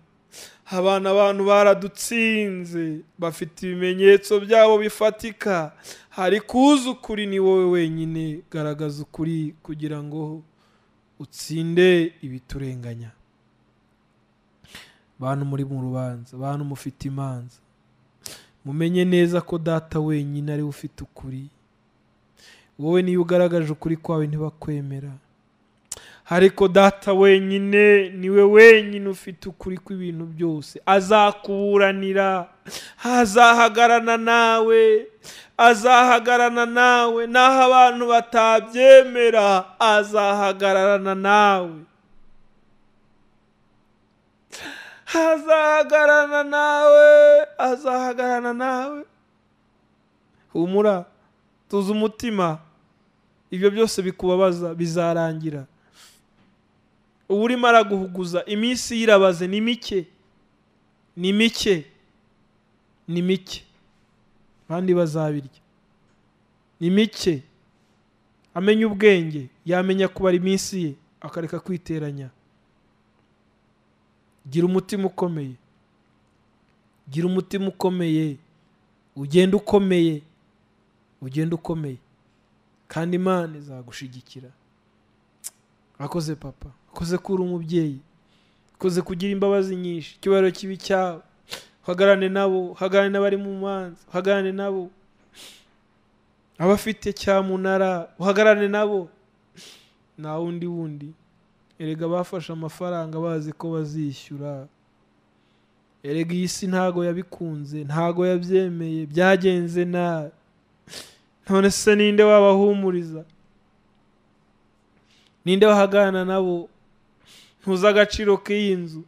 abana abantu baradutsinze bafite ibimenyetso byabo bifatika ariko uzi ukuri ni wowe wenyine garagaza ukuri kugira ngo utsinde ibiturenganya bantu muri mu rubanza bantu mufite imanza mumenye neza ko data wenyine ariwe ufite ukuri wowe niyo ugaragaje ukuri kwawe ntibakwemera ariko data wenyine niwe wenyine ufite ukuri kw'ibintu byose azakuburanira azahagarana nawe azahagarana nawe naho abantu batabyemera azahagararana nawe azahagarana nawe azahagarana nawe humura tuzi umutima ibyo byose bikubabaza bizarangira uba urimo araguhuguza iminsi yirabaze ni mike ni mike ni mike abandi bazabirya ni mike amenya ubwenge yamenya kubara iminsi ye akareka kwiteranya gira umutima ukomeye gira umutima ukomeye ugenda ukomeye ugenda ukomeye kandi imana izagushigikira akoze papa akoze ko uri umubyeyi akoze kugira imbabazi nyinshi icyubahiro kibi cyawe uhagarane nabo uhagarane n'abari mu manza uhagarane nabo abafite cyamunara uhagarane nabo nta wundi wundi erega bafashe amafaranga bazi ko bazishyura erega iyi si ntago yabikunze ntago yabyemeye byagenze nabi none se ninde wabahumuriza ninde wahagarana nabo ntuzi agaciro k'iyi nzu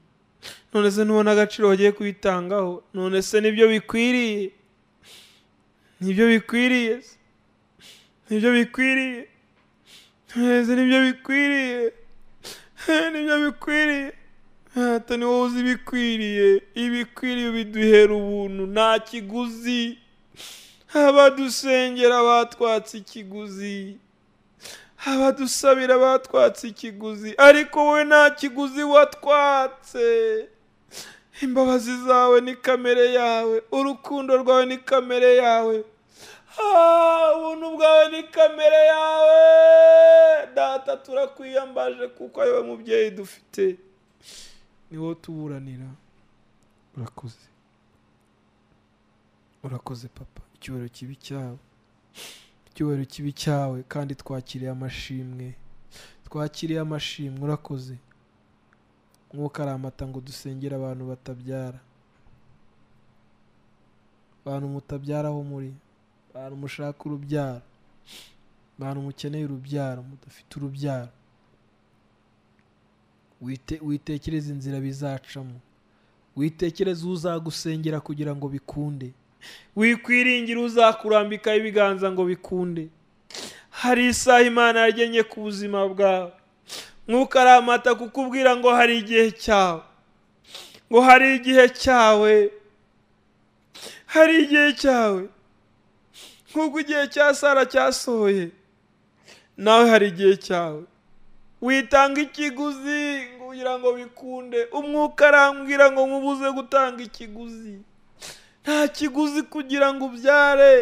none se ntubona agaciro bagiye kuyitangaho none se nibyo bikwiriye nibyo bikwiriye se? nibyo bikwiriye none se nibyo bikwiriye nibyo bikwiriye hata ni wowe uzi ibikwiriye ibikwiriye biduhera ubuntu nta kiguzi abadusengera batwatse ikiguzi abadusabira batwatse ikiguzi ariko wowe nta kiguzi watwatse imbabazi zawe ni kamere yawe urukundo rwawe ni kamere yawe Ah, ubuntu bwawe ni kamere yawe data turakwiyambaje kuko ariwe mubyeyi dufite ni wowe tuburanira urakoze urakoze papa icyubahiro kibi cyawe icyubahiro kibi cyawe kandi twakiriye amashimwe twakiriye amashimwe urakoze nk'uko ari amata ngo dusengere abantu batabyara abantu mutabyara aho muri abantu mushaka urubyaro abantu mukeneye urubyaro mudafite urubyaro Wite- witekereze inzira bizacamo witekereze uzagusengera kugira ngo bikunde wikwiringira uzakurambikaho ibiganza ngo bikunde hari isaha imana yagennye ku buzima bwawe nk'uko ari amata kukubwira ngo hari igihe cyawe ngo hari igihe cyawe hari igihe cyawe nk'uko igihe cya sara cyasohoye nawe hari igihe cyawe witanga ikiguzi kugira ngo bikunde umwuka arambwira ngo nkubuze gutanga ikiguzi nta kiguzi kugira ngo ubyare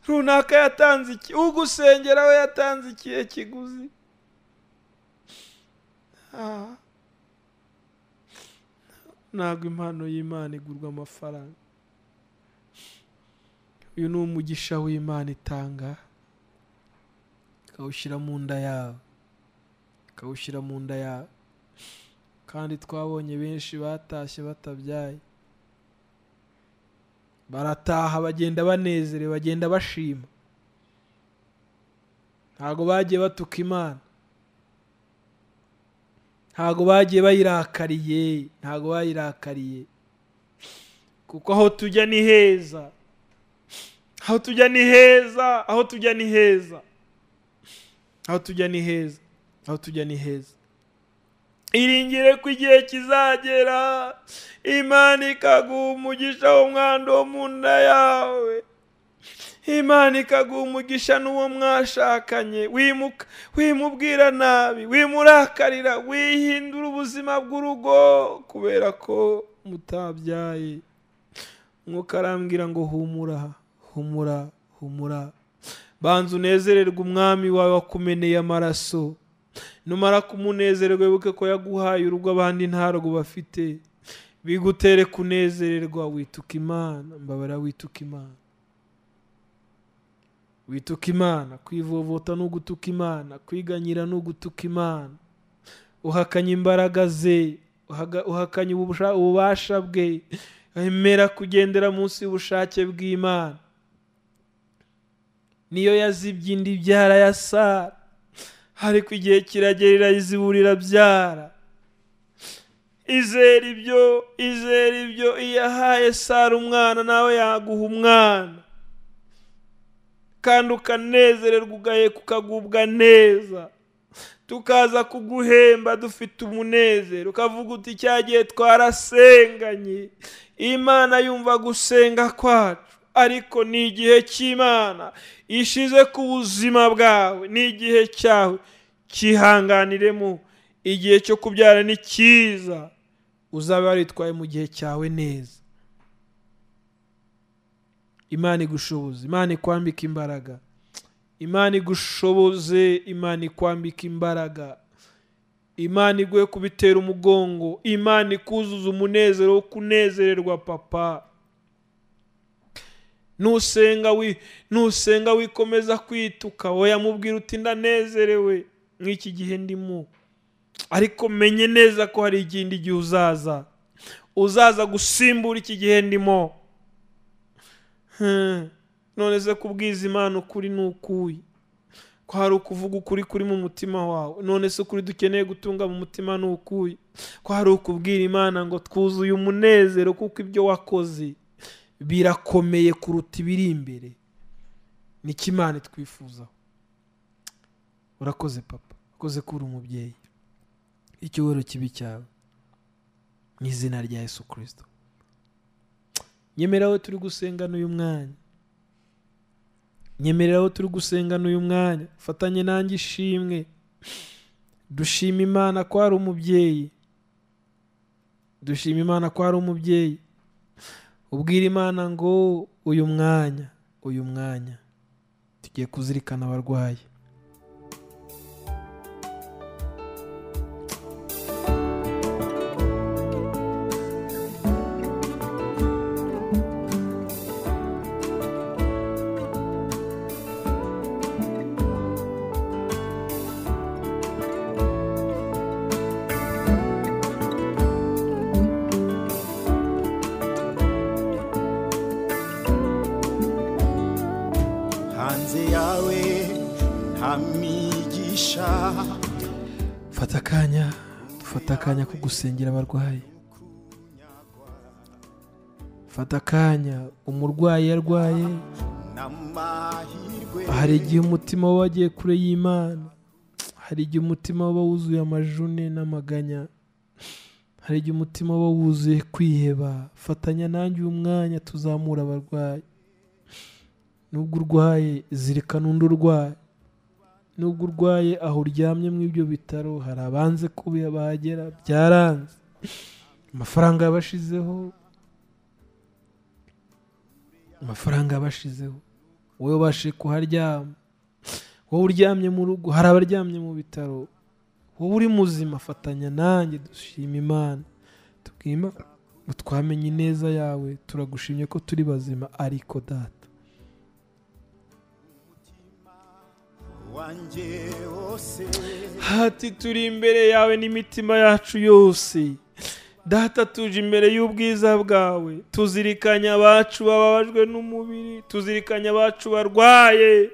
runaka yatanze iki ugusengera we yatanze ikihe kiguzi Ah. ntabwo impano y'imana igurwa amafaranga uyu ni umugisha w'imana itanga ikawushyira mu nda yawe ikawushyira mu nda yawe kandi twabonye benshi batashye batabyaye barataha bagenda banezerewe bagenda bashima ntabwo bagiye batuka imana ntabwo bagiye bayirakariye ntabwo bayirakariye kuko aho tujya ni heza aho tujya ni heza aho tujya ni heza aho tujya ni heza aho tujya ni heza iringire ko igihe kizagera imana ikaguha umugisha w'umwanda wo mu nda yawe imana ikaguha umugisha n'uwo mwashakanye wimuka wimubwira nabi wimurakarira wihindura ubuzima bw'urugo kubera ko mutabyaye nk'uko arambwira ngo humura humura humura banza unezererwe umwami wawe wakumeneye amaraso numara kumunezerwa wibuke ko yaguhaye urugo abandi ntarwo bafite bigutere kunezererwa wituka imana mbabara wituka imana wituka imana kwivovota ni ugutuka imana kwiganyira ni ugutuka imana uhakanye imbaraga ze uhaga- uhakanye ubusha- ububasha bwe emera kugendera munsi y'ubushake bw'imana niyo yazibye indi byara ya sara ariko igihe kiragera irazibura irabyara izera ibyo izera ibyo iyo ahaye sara umwana nawe yaguha umwana kandi ukanezererwa ugaheka ukagubwa neza tukaza kuguhemba dufite umunezero ukavuga uti cya gihe twarasenganye imana yumva gusenga kwacu ariko ni igihe cy'imana ishize ku buzima bwawe ni igihe cyawe cyihanganiremo igihe cyo kubyara ni cyiza uzaba waritwaye mu gihe cyawe neza imana igushoboze imana ikwambika imbaraga imana igushoboze imana ikwambika imbaraga imana iguhe kubitera umugongo imana ikuzuza umunezero wo kunezererwa papa nusenga wi nusenga wikomeza kwituka wowe yamubwira uti ndanezerewe nk'iki gihe ndimo ariko menye neza ko hari ikindi gihe uzaza uzaza gusimbura iki gihe ndimo Hmm. none se kubwiza imana ukuri ni ukuyi ko hari ukuvuga ukuri kuri mu mutima wawe none se ukuri dukeneye gutunga mu mutima ni ukuyi ko hari ukubwira imana ngo twuzuye umunezero kuko ibyo wakoze birakomeye kuruta ibiri imbere niko imana itwifuzaho urakoze papa urakoze ko uri umubyeyi icyubahiro kibi cyawe mu izina rya yesu kirisito nyemeraho turi gusenga n'uyu mwanya nyemeraho turi gusenga n'uyu mwanya fatanye nanjye ishimwe dushima imana ko hari umubyeyi dushima imana ko hari umubyeyi ubwira imana ngo uyu mwanya uyu mwanya tugiye kuzirikana abarwayi
hanze yawe nta mwigisha
fata akanya dufata akanya ko gusengera abarwayi fata akanya umurwayi iyo arwaye
n'amahirwe
hari igihe umutima we wagiye kure y'imana hari igihe umutima we uba wuzuye amajune n'amaganya hari igihe umutima we uba wuzuye kwiheba fatanya nanjye uyu mwanya tuzamura abarwayi nubwo urwaye zirikana undi urwaye nubwo urwaye aho uryamye muri ibyo bitaro hari abanze kubi bahagera byaranze amafaranga yabashizeho amafaranga yabashizeho wowe ubashije kuharyama wowe uryamye mu rugo hari abaryamye mu bitaro wowe uri muzima fatanya nanjye dushima imana tubwire Imana ngo twamenye ineza yawe turagushimye ko turi bazima ariko data
wanjye wose
hati turi imbere yawe n'imitima yacu yose data tuje imbere y'ubwiza bwawe tuzirikanye abacu bababajwe n'umubiri tuzirikanye abacu barwaye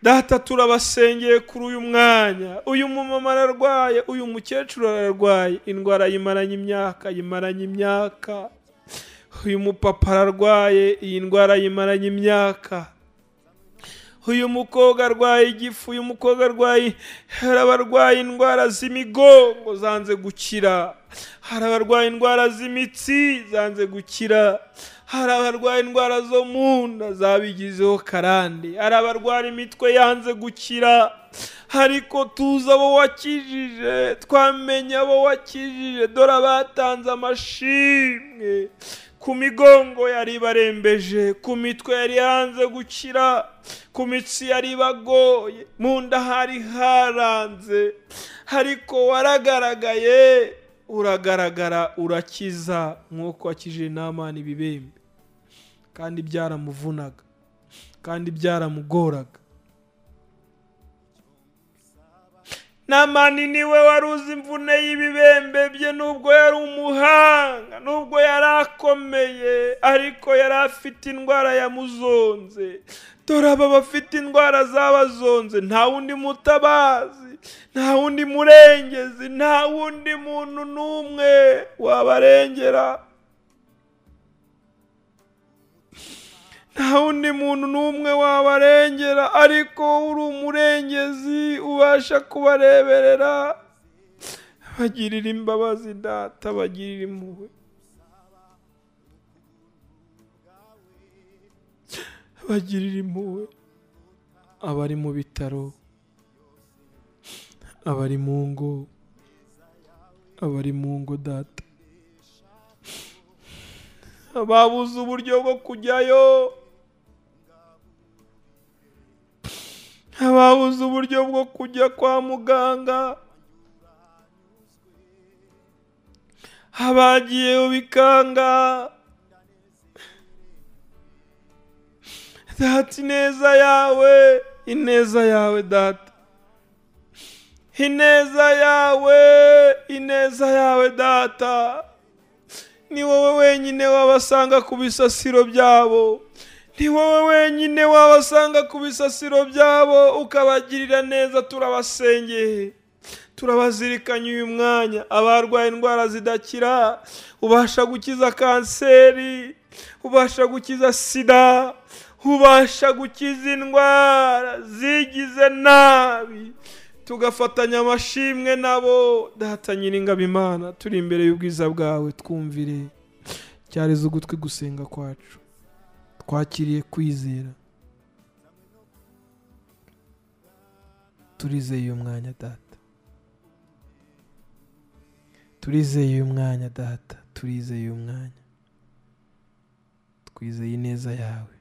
data turabasengeye kuri uyu mwanya uyu mumama ararwaye uyu mukecuru ararwaye indwara yimaranye imyaka yimaranye imyaka uyu mupapa ararwaye iyi ndwara yimaranye imyaka uyu mukobwa arwaye igifu uyu mukobwa arwaye hari abarwaye indwara z'imigongo zanze gukira hari abarwaye indwara z'imitsi zanze gukira hari abarwaye indwara zo mu nda zabigizeho karande hari abarwara imitwe yanze gukira ariko tuzi abo wakijije twamenye abo wakijije dore abatanze amashimwe ku migongo yari ibarembeje ku mitwe yari yanze gukira ku mitsi yari ibagoye mu nda hari haranze ariko waragaragaye uragaragara urakiza nk'uko wakije namani ibibembe kandi byaramuvunaga kandi byaramugoraga namani niwe wari uzi imvune y'ibibembe bye nubwo yari umuhanga nubwo yari akomeye ariko yari afite indwara yamuzonze dore aba bafite indwara zabazonze nta wundi mutabazi nta wundi murengezi nta wundi muntu n'umwe wabarengera nta wundi muntu n'umwe wabarengera ariko uri umurengezi ubasha kubareberera bagirira imbabazi data bagirira impuhwe bagirira impuhwe abari mu bitaro abari mu ngo abari mu ngo data babuze uburyo bwo kujyayo ababuze uburyo bwo kujya kwa muganga abagiyeyo bikanga data ineza yawe ineza yawe data ineza yawe ineza yawe data ni wowe wenyine wabasanga ku bisasiro byabo ni wowe wenyine wabasanga ku bisasiro byabo ukabagirira neza turabasengeye turabazirikanya uyu mwanya abarwaye indwara zidakira ubasha gukiza kanseri ubasha gukiza sida ubasha gukiza indwara zigize nabi tugafatanya amashimwe nabo data nyiringabo imana turi imbere y'ubwiza bwawe twumvire cyareze ugutwi gusenga kwacu twakiriye kwizera turizeye uyu mwanya data turizeye uyu mwanya data turizeye uyu mwanya twizeye ineza yawe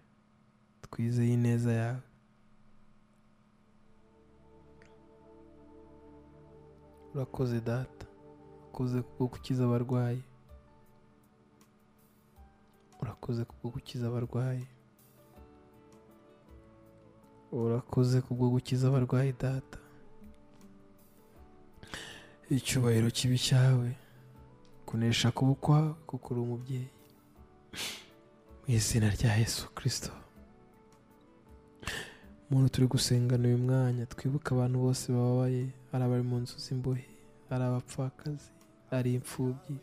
twizeye ineza yawe urakoze data urakoze kubwo gukiza abarwayi urakoze kubwo gukiza abarwayi urakoze kubwo gukiza abarwayi data icyubahiro kibi cyawe kunesha kuba ukwawe kuko uri umubyeyi mu izina rya yesu kirisito umuntu turi gusengana uyu mwanya twibuke abantu bose bababaye ari abari mu nzu z'imbohe ari abapfakazi ari imfubyi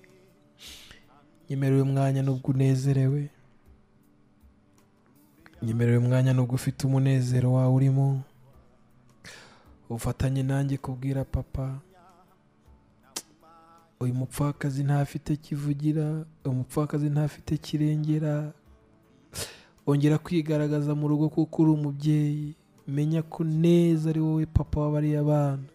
nyemera uyu mwanya nubwo unezerewe nyemera uyu mwanya nubwo ufite umunezero wawe urimo ufatanye nanjye kubwira papa uyu mupfakazi ntafite kivugira uyu mupfakazi ntafite kirengera ongera kwigaragaza mu rugo kuko uri umubyeyi menya ko neza ari wowe papa w'abariya abana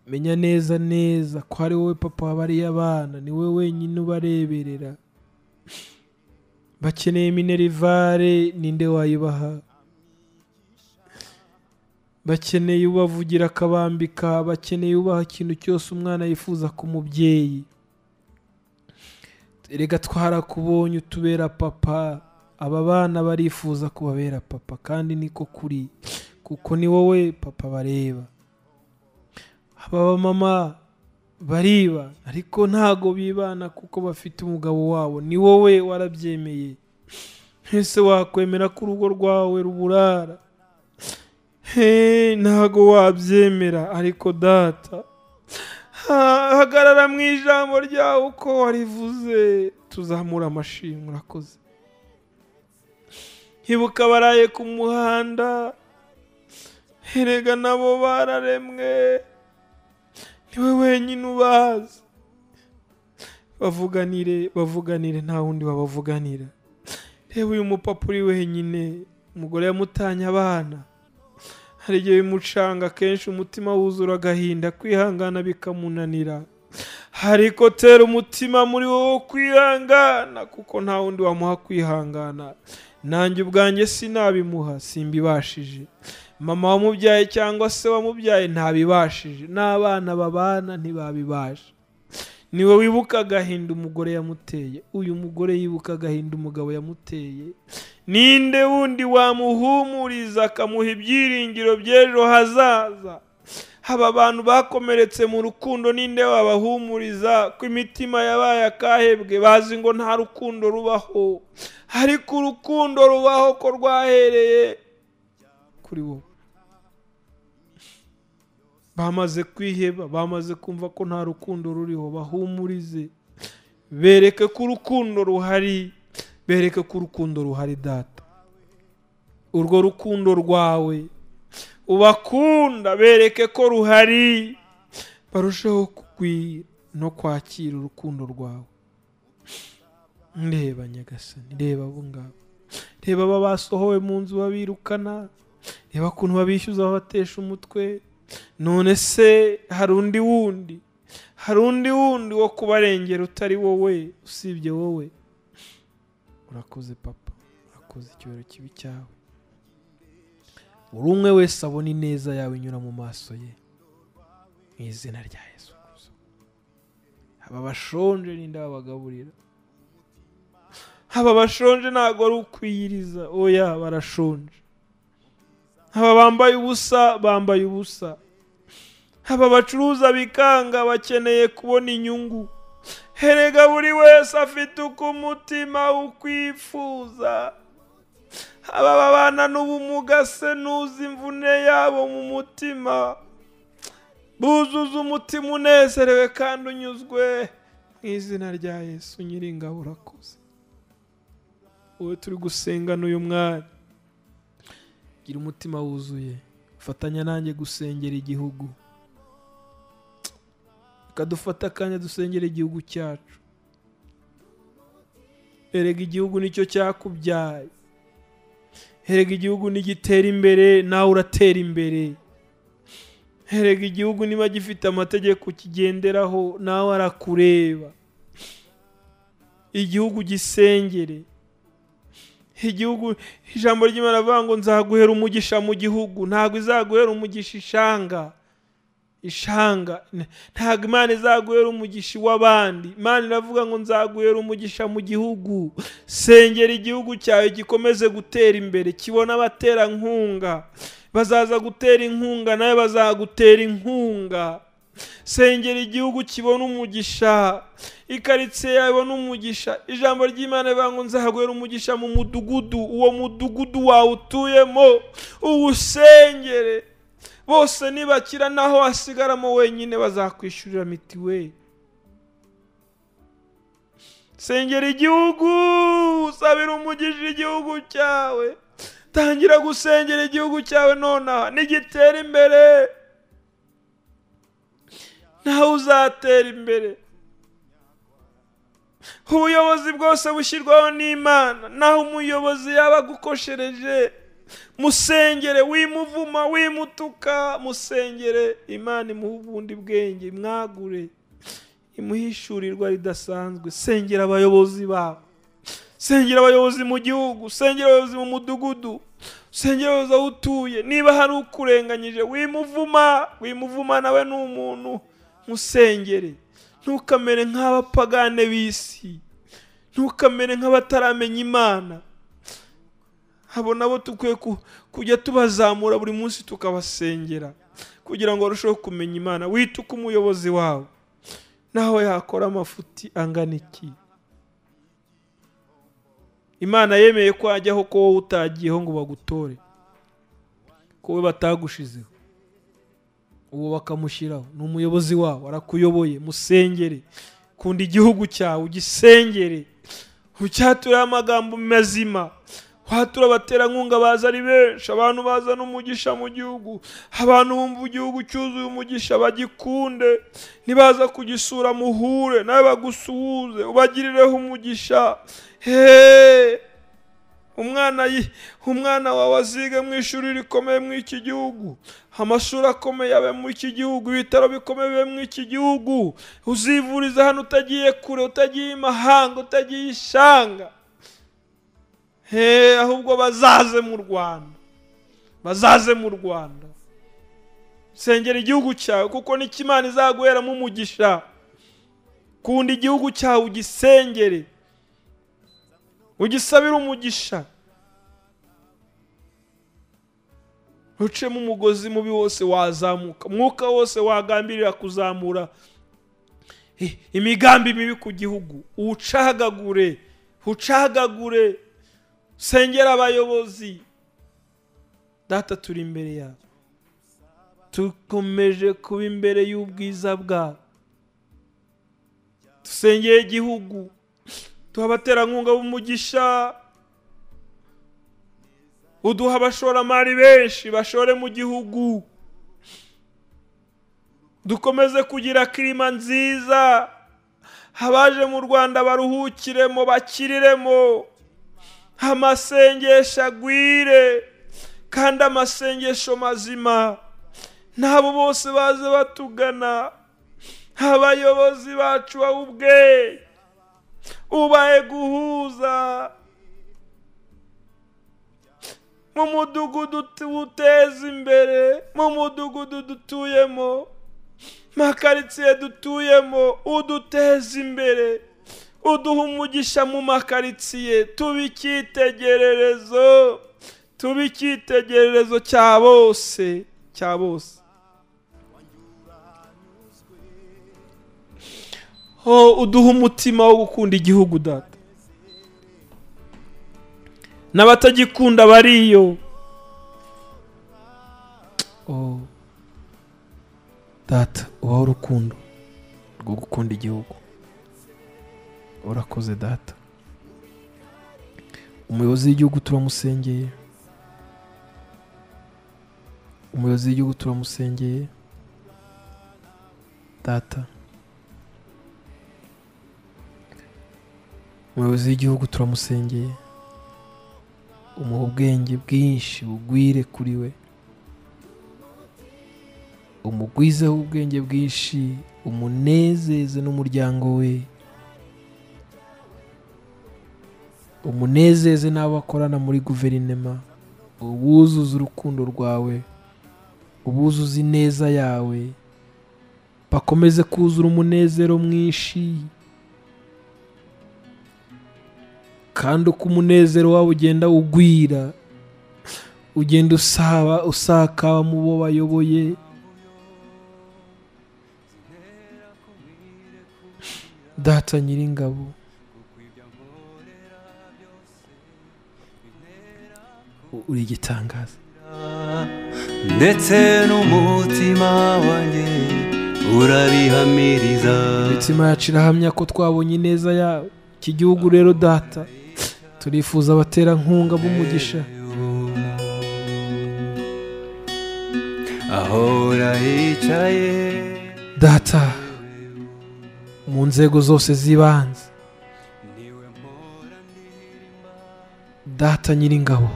menya neza neza ko ari wowe papa w'abariya abana ni wowe wenyine ubareberera bakeneye minerivare ninde wayibaha bakeneye ubavugira akabambika bakeneye ubaha ikintu cyose umwana yifuza ku mubyeyi reka twarakubonye utubera papa aba bana barifuza kubabera papa kandi niko kuri kuko ni wowe papa bareba aba bamama bariba ariko ntago bibana kuko bafite umugabo wabo ni wowe warabyemeye ese wakwemera ko urugo rwawe ruburara he ntago wabyemera ariko data Ha- hagarara mu ijambo ryawe uko warivuze tuzamura amashimwe urakoze ibuka abaraye ku muhanda erega nabo bararemwe niwe wenyine ubazi bavuganire bavuganire nta wundi wabavuganira reba uyu mupapa uri wenyine umugore yamutanye abana hari igihe bimucanga akenshi umutima wuzura agahinda kwihangana bikamunanira ariko tera umutima muri wowe wo kwihangana kuko nta wundi wamuha kwihangana nanjye ubwanjye sinabimuha simbibashije mama wamubyaye cyangwa se wamubyaye ntabibashije n'abana babana ntibabibasha niwe wibuka agahinda umugore yamuteye uyu mugore yibuka agahinda umugabo yamuteye ninde wundi wamuhumuriza akamuha ibyiringiro by'ejo hazaza aba bantu bakomeretse mu rukundo ninde wabahumuriza ko imitima yabaye akahebwe bazi ngo nta rukundo rubaho ariko urukundo rubaho ko rwahereye kuri wowe bamaze kwiheba bamaze kumva ko nta rukundo ruriho bahumurize bereke ko urukundo ruhari bereke ko urukundo ruhari data urwo rukundo rwawe ubakunda bereke ko ruhari barusheho kugwira no kwakira urukundo rwawe ndeba nyagasani reba abo ngabo reba aba basohowe mu nzu babirukana reba ukuntu babishyuza babatesha umutwe none se hari undi wundi hari undi wundi wo kubarengera utari wowe usibye wowe urakoze papa urakoze icyubahiro kibi cyawe buri umwe wese abona ineza yawe inyura mu maso ye mu izina rya yesu Kristo. aba bashonje ninde babagaburira aba bashonje ntabwo ari ukwiyiriza oya barashonje aba bambaye ubusa bambaye ubusa aba bacuruza bikanga bakeneye kubona inyungu herega buri wese afite uko umutima ukwifuza aba babana n'ubumuga se ntuzi imvune yabo mu mutima buzuza umutima unezerewe kandi unyuzwe mu izina rya yesu nyiringabo urakoze wowe turi gusengana uyu mwanya gira umutima wuzuye fatanya nanjye gusengera igihugu reka dufate akanya dusengera igihugu cyacu erega igihugu nicyo cyakubyaye erega igihugu nigitera imbere nawe uratera imbere erega igihugu niba gifite amategeko kigenderaho nawe arakureba igihugu gisengere igihugu ijambo ry'imana rivuga ngo nzaguhera umugisha mu gihugu ntabwo izaguhera umugisha ishanga ishanga ntabwo imana izaguhera umugisha iw'abandi imana iravuga ngo nzaguhera umugisha mu gihugu sengera igihugu cyawe gikomeze gutera imbere kibone abaterankunga bazaza gutera inkunga nawe bazagutera inkunga sengera igihugu kibona umugisha ikaritsiye yawe ibona umugisha ijambo ry'imana rivuga ngo nzaguhera umugisha mu mudugudu uwo mudugudu wawe utuyemo uwusengere bose nibakira naho wasigaramo wenyine bazakwishyurira mitiweli sengera igihugu usabira umugisha igihugu cyawe tangira gusengera igihugu cyawe nonaha nigitera imbere nawe uzatera imbere ubuyobozi bwose bushyirwaho n'imana naho umuyobozi yaba agukoshereje musengere wimuvuma wimutuka musengere imana imuha ubundi bwenge mwagure imuhishurirwa ridasanzwe sengera abayobozi bawe sengera abayobozi mu gihugu sengera abayobozi mu mudugudu sengera abayobozi aho utuye niba hari ukurenganyije wimuvuma wimuvuma nawe ni umuntu musengere ntukamere nk'abapagane b'isi ntukamere nk'abataramenya imana abo nabo dukwiye kujya tubazamura buri munsi tukabasengera kugira ngo barusheho kumenya imana wituke umuyobozi wawe naho yakora amafuti angana iki imana yemeye ko hajyaho ko wowe utagiyeho ngo bagutore ko we batagushizeho uwo bakamushyiraho ni umuyobozi wawe arakuyoboye musengere kunda igihugu cyawe ugisengere ucyaturiye amagambo mazima watura abaterankunga baza ari benshi abantu bazana umugisha mu gihugu abantu bumva igihugu cyuzuye umugisha bagikunde nibaza kugisura muhure nawe bagusuhuze ubagirireho umugisha heee umwana umwana wawe azige mu ishuri rikomeye muri iki gihugu amashuri akomeye abe muri iki gihugu ibitaro bikomeye bibe muri iki gihugu uzivuriza hano utagiye kure utagiye imahanga utagiye ishanga ahubwo bazaze mu rwanda bazaze mu rwanda sengera igihugu cyawe kuko n'ikimana izaguheramo umugisha kunda igihugu cyawe ugisengere ugisabire umugisha ucemo umugozi mubi wose wazamuka umwuka wose wagambirira kuzamura imigambi mibi ku gihugu uwucagagure ucagagure sengera abayobozi data turi imbere yawe dukomeje kuba imbere y'ubwiza bwawe dusengeye igihugu duha abaterankunga b'umugisha uduha abashoramari benshi bashore mu gihugu dukomeze kugira kirima nziza abaje mu rwanda baruhukiremo bakiriremo amasengesho agwire kandi amasengesho mazima n'abo bose baze batugana abayobozi bacu bawe ubwe ubaye guhuza mu mudugudu tuwuteza imbere mu mudugudu dutuyemo makaritsiye dutuyemo uduteza imbere uduha umugisha mu makaritsiye tuba icyitegererezo tuba icyitegererezo cya bose cya bose ho uduha umutima wo gukunda igihugu data
n'abatagikunda bariyo
oh. data ubaho urukundo rwo gukunda igihugu urakoze data umuyobozi w'igihugu turamusengeye umuyobozi w'igihugu turamusengeye data umuyobozi w'igihugu turamusengeye umuha ubwenge bwinshi bugwire kuri we umugwizeho ubwenge bwinshi umunezeze n'umuryango we umunezeze n'abo akorana muri guverinema ubuzuze urukundo rwawe ubuzuze ineza yawe bakomeze kuzura umunezero mwinshi kandi uko umunezero wabo ugenda ugwira ugenda usaba usakaba mu bo bayoboye data nyiringabo U- uri igitangaza
ndetse n'umutima wanjye urabihamiriza
imitima yacu irahamya ko twabonye ineza yawe iki gihugu rero data turifuza abaterankunga b'umugisha
ahora yicaye
data mu nzego zose z'ibanze
niwe mpora nirima
data nyiringabo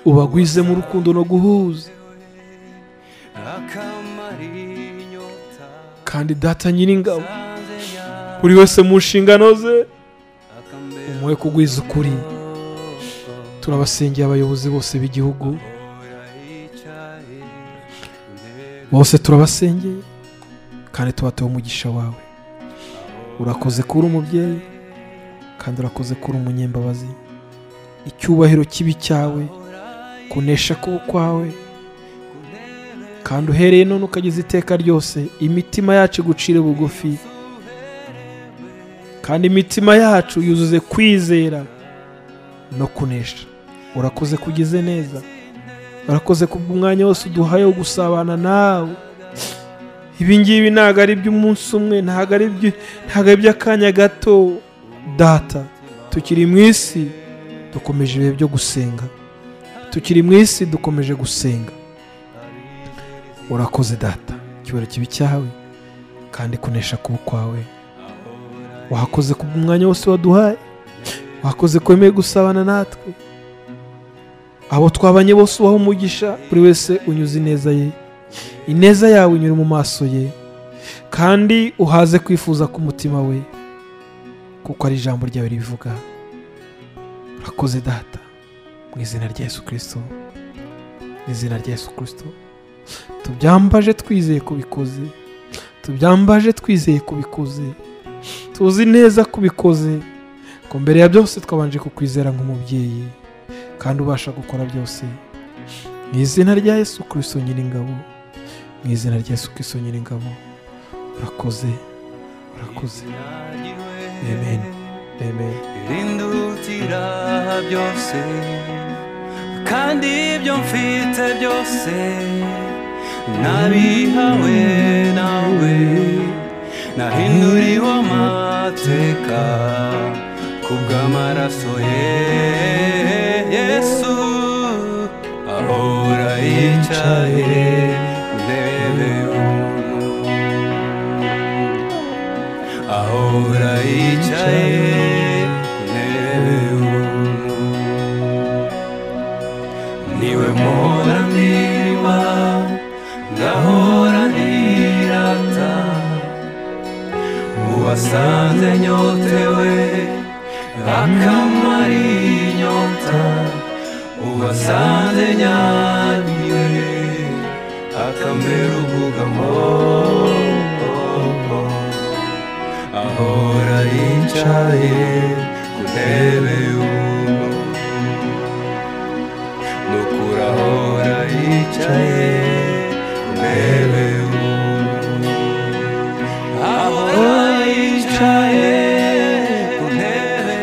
ubagwize mu rukundo no guhuza
akamara inyota
kandi data nyiringabo
zanze nyaka
buri wese mu nshingano ze
akambera
umuhe kugwiza ukuri turabasengera abayobozi bose b'igihugu
ahora yicaye intebe
bose turabasengeye kandi tubatoye umugisha wawe urakoze kuba uri umubyeyi kandi urakoze kuba uri umunyembabazi icyubahiro kibi cyawe kunesha kuba kwawe kandi uhereye none ukageza iteka ryose imitima yacu igucire bugufi kandi imitima yacu yuzuze kwizera no kunesha urakoze kugize neza urakoze kubw'umwanya wose uduhaye wo gusabana nawe ibi ngibi ntabwo ari iby'umunsi umwe ntabwo ari iby- ntabwo ari iby'akanya gato data tukiri mu isi dukomeje ibihe byo gusenga tukiri mu isi dukomeje gusenga urakoze data icyubahiro kibi cyawe kandi kunesha kuba kwawe wakoze ku mwanya wose waduhaye wakoze kwemeye gusabana natwe abo twabanye bose ubaho umugisha buri wese unyuze ineza ye ineza yawe inyura mu maso ye kandi uhaze kwifuza k'umutima we kuko ari ijambo ryawe ribivuga urakoze data mu izina rya yesu kirisito mu izina rya yesu kirisito tubyambaje twizeye ko bikoze tubyambaje twizeye ko bikoze tuzi neza ko ubikoze ko mbere ya byose twabanje kukwizera nk'umubyeyi kandi ubasha gukora byose mu izina rya yesu kirisito nyiringabo mu izina rya yesu kirisito nyiringabo urakoze urakoze
nagiwe
amen amen
irindutira byose kandi ibyo mfite byose nabihawe nawe nahinduriwe amateka kubw'amaraso ye yesu ahora yicaye ku ntebe y'ubuntu ahora yicaye ku ntebe y'ubuntu niwe mpora ndirima ngahora ndirata uwasanze nyotewe akamara inyota uwasanze nyanyiwe akambera ubugamo ahora yicaye ku ntebe y'umuntu nukura ahora yicaye ku ntebe y'umuntu ahora yicaye ku ntebe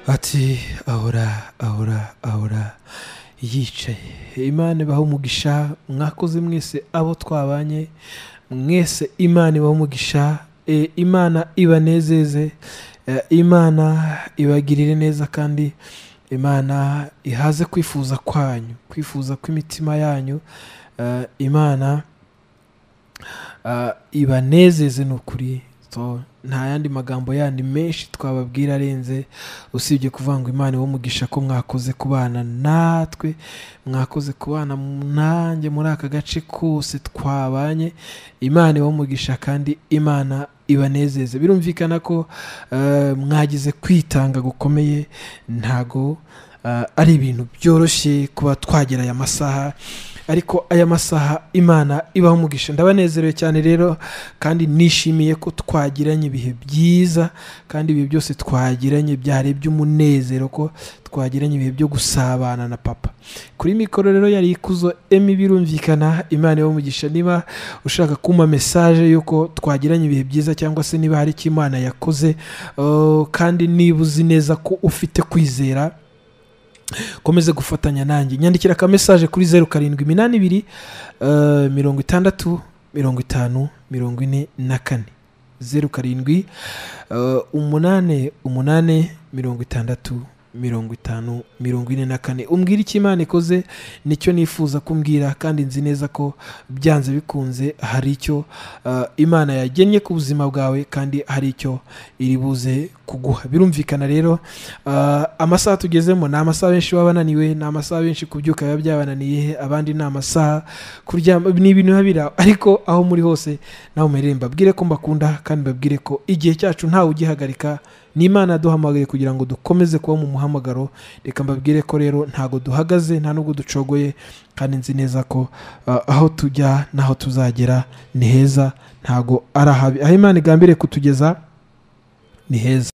ati ahora ahora ahora yicaye imana ibaho umugisha mwakoze mwese abo twabanye mwese imana ibaho umugisha e, imana ibanezeze e, imana ibagirire neza kandi imana ihaze kwifuza kwanyu kwifuza kw'imitima yanyu Eh, imana ah, ibanezeze ni ukuri So, nta yandi magambo yandi menshi twababwira arenze usibye kuvuga ngo imana iwe umugisha ko mwakoze kubana natwe mwakoze kubana mu- nanjye muri aka gace kose twabanye imana iwe umugisha kandi imana ibanezeze birumvikana ko eh, mwagize kwitanga gukomeye ntago eh, ari ibintu byoroshye kuba twagera aya masaha ariko aya masaha imana ibaho umugisha ndabanezerewe cyane rero kandi nishimiye ko twagiranye ibihe byiza kandi ibi byose twagiranye byari iby'umunezero ko twagiranye ibihe byo gusabana na papa kuri mikoro rero yari ikuzo emi birumvikana imana ibaho umugisha niba ushaka kumpa mesaje y'uko twagiranye ibihe byiza cyangwa se niba hari icyo imana yakoze uh, kandi niba uzi neza ko ufite kwizera ukomeze gufatanya nanjye nyandikira ka mesaje kuri zeru karindwi iminani ibiri eh, mirongo itandatu mirongo itanu mirongo ine na kane zeru karindwi eh, umunane umunane mirongo itandatu mirongo itanu mirongo ine na kane umbwira icyo imana ikoze nicyo nifuza kumbwira kandi nzi neza ko byanze bikunze hari icyo eh, imana yagennye ku buzima bwawe kandi hari icyo iri buze kuguha birumvikana rero Uh, amasaha tugezemo ni amasaha benshi baba bananiwe ni amasaha benshi kubyuka biba byabananiye abandi ni amasaha kuryama ni ibintu biba biri aho. ariko aho muri hose nawe umerere mbabwire ko mbakunda kandi mbabwire ko igihe cyacu ntawe ugihagarika ni imana yaduhamagaye kugira ngo dukomeze kuba mu muhamagaro reka mbabwire ko rero ntago duhagaze nta nubwo ducogoye kandi nzi neza ko uh, aho tujya n'aho tuzagera ni heza ntago ari ahabi aho imana igambiriye kutugeza ni heza